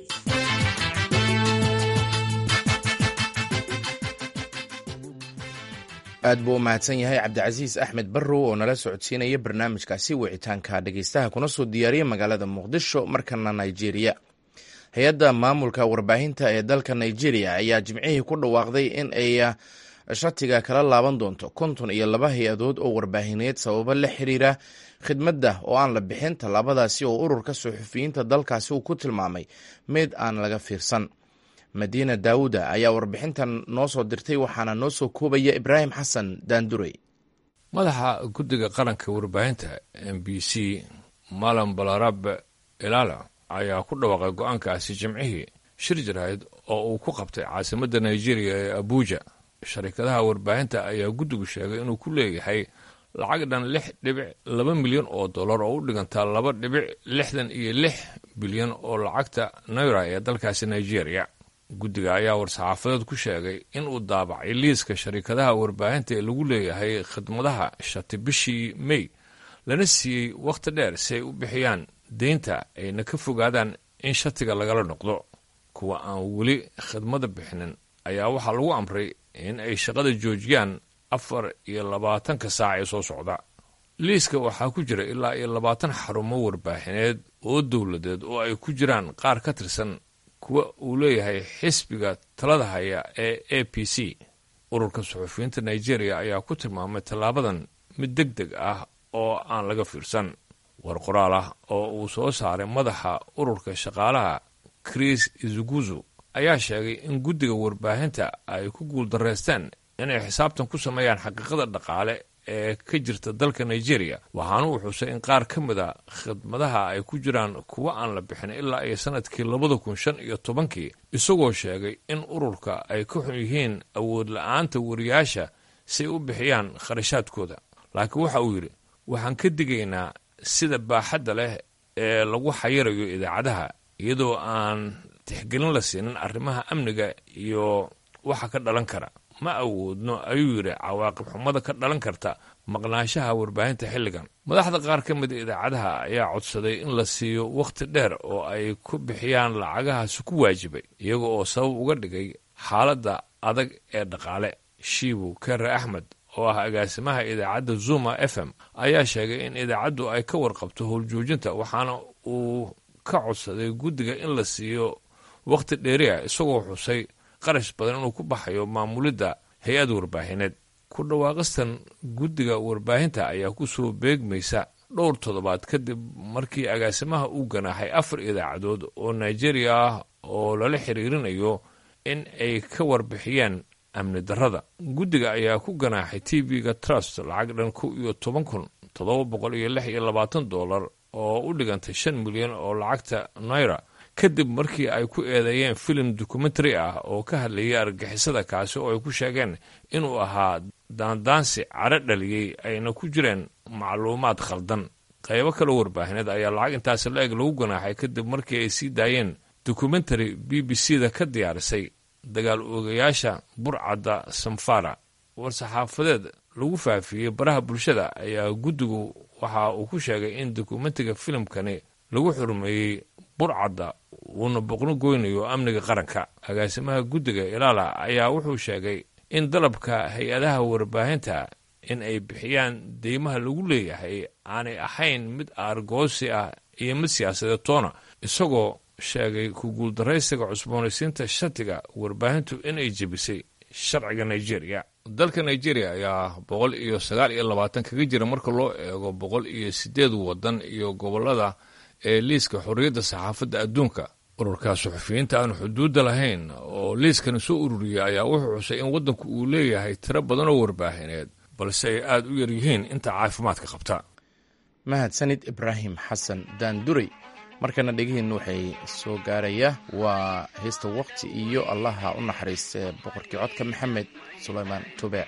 aad buu u mahadsan yahay cabdicasiis axmed barrow oo nala socodsiinaya barnaamijkaasi wicitaanka dhegeystaha kuna soo diyaariya magaalada muqdisho markana nigeria hay-adda maamulka warbaahinta ee dalka nigeria ayaa jimcihii ku dhawaaqday in ay shatiga kala laaban doonto konton iyo laba hay-adood oo warbaahineed sababo la xiriira khidmadda oo aan la bixin tallaabadaasi oo ururka suxufiyiinta dalkaasi uu ku tilmaamay mid aan laga fiirsan madiina daawuda ayaa warbixintan noo soo dirtay waxaana noo soo koobaya ibraahim xasan daandurey madaxa guddiga qaranka warbaahinta m b c malam balarabe ilaala ayaa ku dhawaaqay go-aankaasi jimcihii shir jaraahid oo uu ku qabtay caasimadda nigeria ee abuja sharikadaha warbaahinta ayaa guddigu sheegay inuu ku leeyahay lacag dhan lix dhibic laba milyan oo dollar oo u dhigantaa laba dhibic lixdan iyo lix bilyan oo lacagta naira ee dalkaasi nigeria guddiga ayaa war-saxaafadeed ku sheegay in uu daabacay liiska sharikadaha warbaahinta ee lagu leeyahay khidmadaha shati bishii mey lana siiyey wakhti dheer si ay u bixiyaan deynta ayna ka fogaadaan in shatiga lagala noqdo kuwa aan weli khidmada bixinin ayaa waxaa lagu amray in ay shaqada joojiyaan afar iyo labaatanka saac ee soo socda liiska waxaa ku jira ilaa iyo labaatan xarumo warbaahineed oo dowladeed oo ay ku jiraan qaar ka tirsan kuwa uu leeyahay xisbiga talada haya ee a p c ururka suxufiyiinta nigeria ayaa ku tilmaamay tallaabadan mid deg deg ah oo aan laga fiirsan war qoraal ah oo uu soo saaray madaxa ururka shaqaalaha chris izuguzu ayaa sheegay in guddiga warbaahinta ay ku guuldarraysteen inay xisaabtan ku sameeyaan xaqiiqada dhaqaale ee ka jirta dalka nigeria waxaana uu xusay in qaar ka mid a khidmadaha ay ku jiraan kuwa aan la bixin ilaa iyo sanadkii labada kun shan iyo tobankii isagoo sheegay in ururka ay ka xun yihiin awood la-aanta wariyaasha si ay u bixiyaan kharashaadkooda laakiin waxa uu yidhi waxaan ka digaynaa sida baaxadda leh ee lagu xayirayo idaacadaha iyadoo aan tixgelin la siinin arrimaha amniga iyo waxa ka dhalan kara ma awoodno ayuu yidhi cawaaqib xumada ka dhalan karta maqnaanshaha warbaahinta xilligan madaxda qaar ka mida idaacadaha ayaa codsaday in la siiyo wakhti dheer oo ay ku bixiyaan lacagahaasi ku waajibay iyaga oo sabab uga dhigay xaaladda adag ee dhaqaale shiibu kere axmed oo ah agaasimaha idaacadda zuma f m ayaa sheegay in idaacaddu ay ka warqabto howljoojinta waxaana uu ka codsaday guddiga in la siiyo wakhti dheeriah isagoo xusay qarash badan inuu ku baxayo maamulidda hay-ad warbaahineed ku dhawaaqistan guddiga warbaahinta ayaa ku soo beegmaysa dhowr toddobaad kadib markii agaasimaha uu ganaaxay afar idaacadood oo nigeria ah oo lala xiriirinayo in ay ka warbixiyaan amni darrada guddiga ayaa ku ganaaxay t v-ga trust lacag dhan kow iyo toban kun toddoba boqol iyo lix iyo labaatan dollar oo u dhigantay shan milyan oo lacagta naira kadib markii ay ku eedeeyeen filim dokumentary ah oo ka hadlayay argagixisada kaasi oo ay ku sheegeen inuu ahaa daandaansi cadro dhaliyey ayna ku jireen macluumaad khaldan qaybo kale warbaahineed ayaa lacag intaasi la-eg lagu ganaaxay kadib markii ay sii daayeen dokumentary b b c da ka diyaarisay dagaal oogayaasha burcadda samfara war-saxaafadeed lagu faafiyey baraha bulshada ayaa guddigu waxa uu ku sheegay in dokumentiga filimkani lagu xurmeeyey burcadda uuna boqno goynayo amniga qaranka agaasimaha guddiga ilaala ayaa wuxuu sheegay in dalabka hay-adaha warbaahinta in ay bixiyaan deymaha lagu leeyahay aanay ahayn mid aargoosi ah iyo mid siyaasadeed toona isagoo sheegay ku guuldaraysiga cusboonaysiinta shatiga warbaahintu inay jebisay sharciga nigeria dalka nigeria ayaa boqol iyo sagaal iyo labaatan kaga jira marka loo eego boqol iyo sideed waddan iyo gobollada ee liiska xorriyadda saxaafadda adduunka ururka suxufiyiinta aan xuduudda lahayn oo liiskani soo ururiyey ayaa wuxuu xusay in waddanku uu leeyahay tiro badan oo warbaahineed balse ay aada u yar yihiin inta caafimaadka qabta mahadsanid ibraahim xasan daanduray markana dhegihiinna waxay soo gaaraya waa heesta waqti iyo allaha u naxariiste boqorkii codka maxamed sulaymaan tube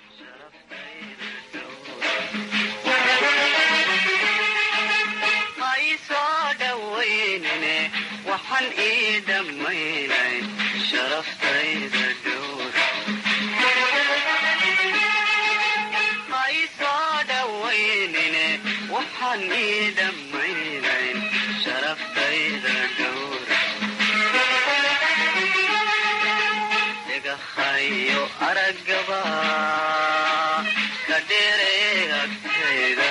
aragaba ka dheere agtayda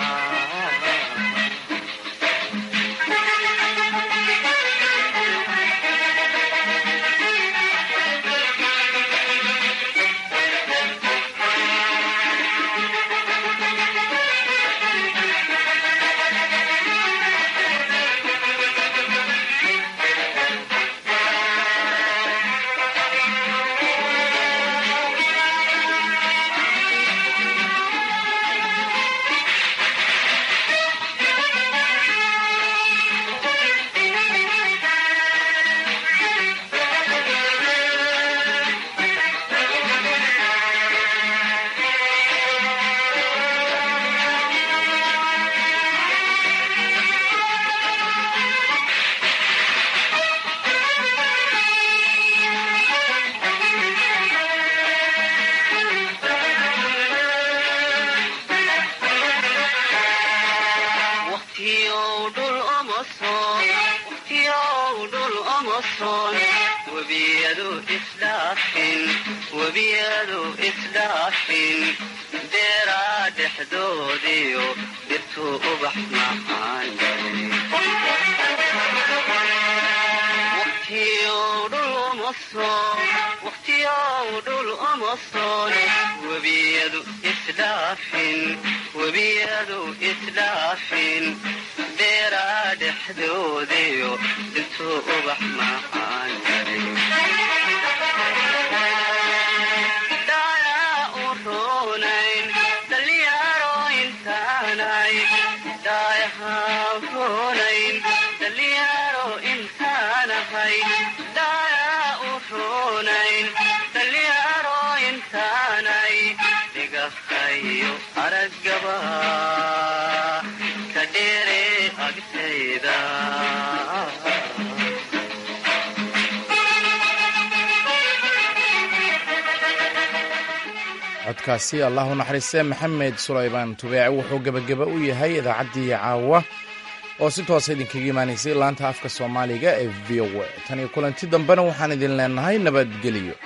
webiyadu isdhaafin deeraa dhexdoodiyo dirtuu ubax macaan waqtiyow dhul uma soon webiyadu isdhaafin webiyadu isdhaafin deeraa dhexdoodiyo dirtuu ubax macaan aragaba ka dheere agtayda codkaasi allah u naxariistee maxamed sulaymaan tubeece wuxuu gebageba u yahay idaacaddii caawa oo si toosa idinkaga imaanaysay laanta afka soomaaliga ee v o a tan iyo kulanti dambena waxaan idin leenahay nabadgelyo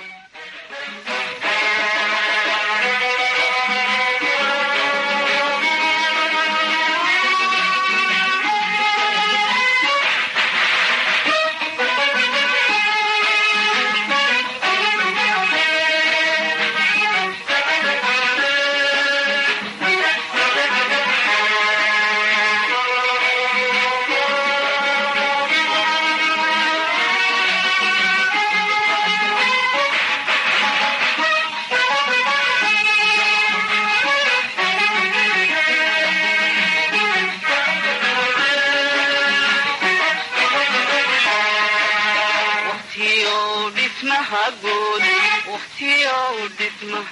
wakhtiyow dhismaha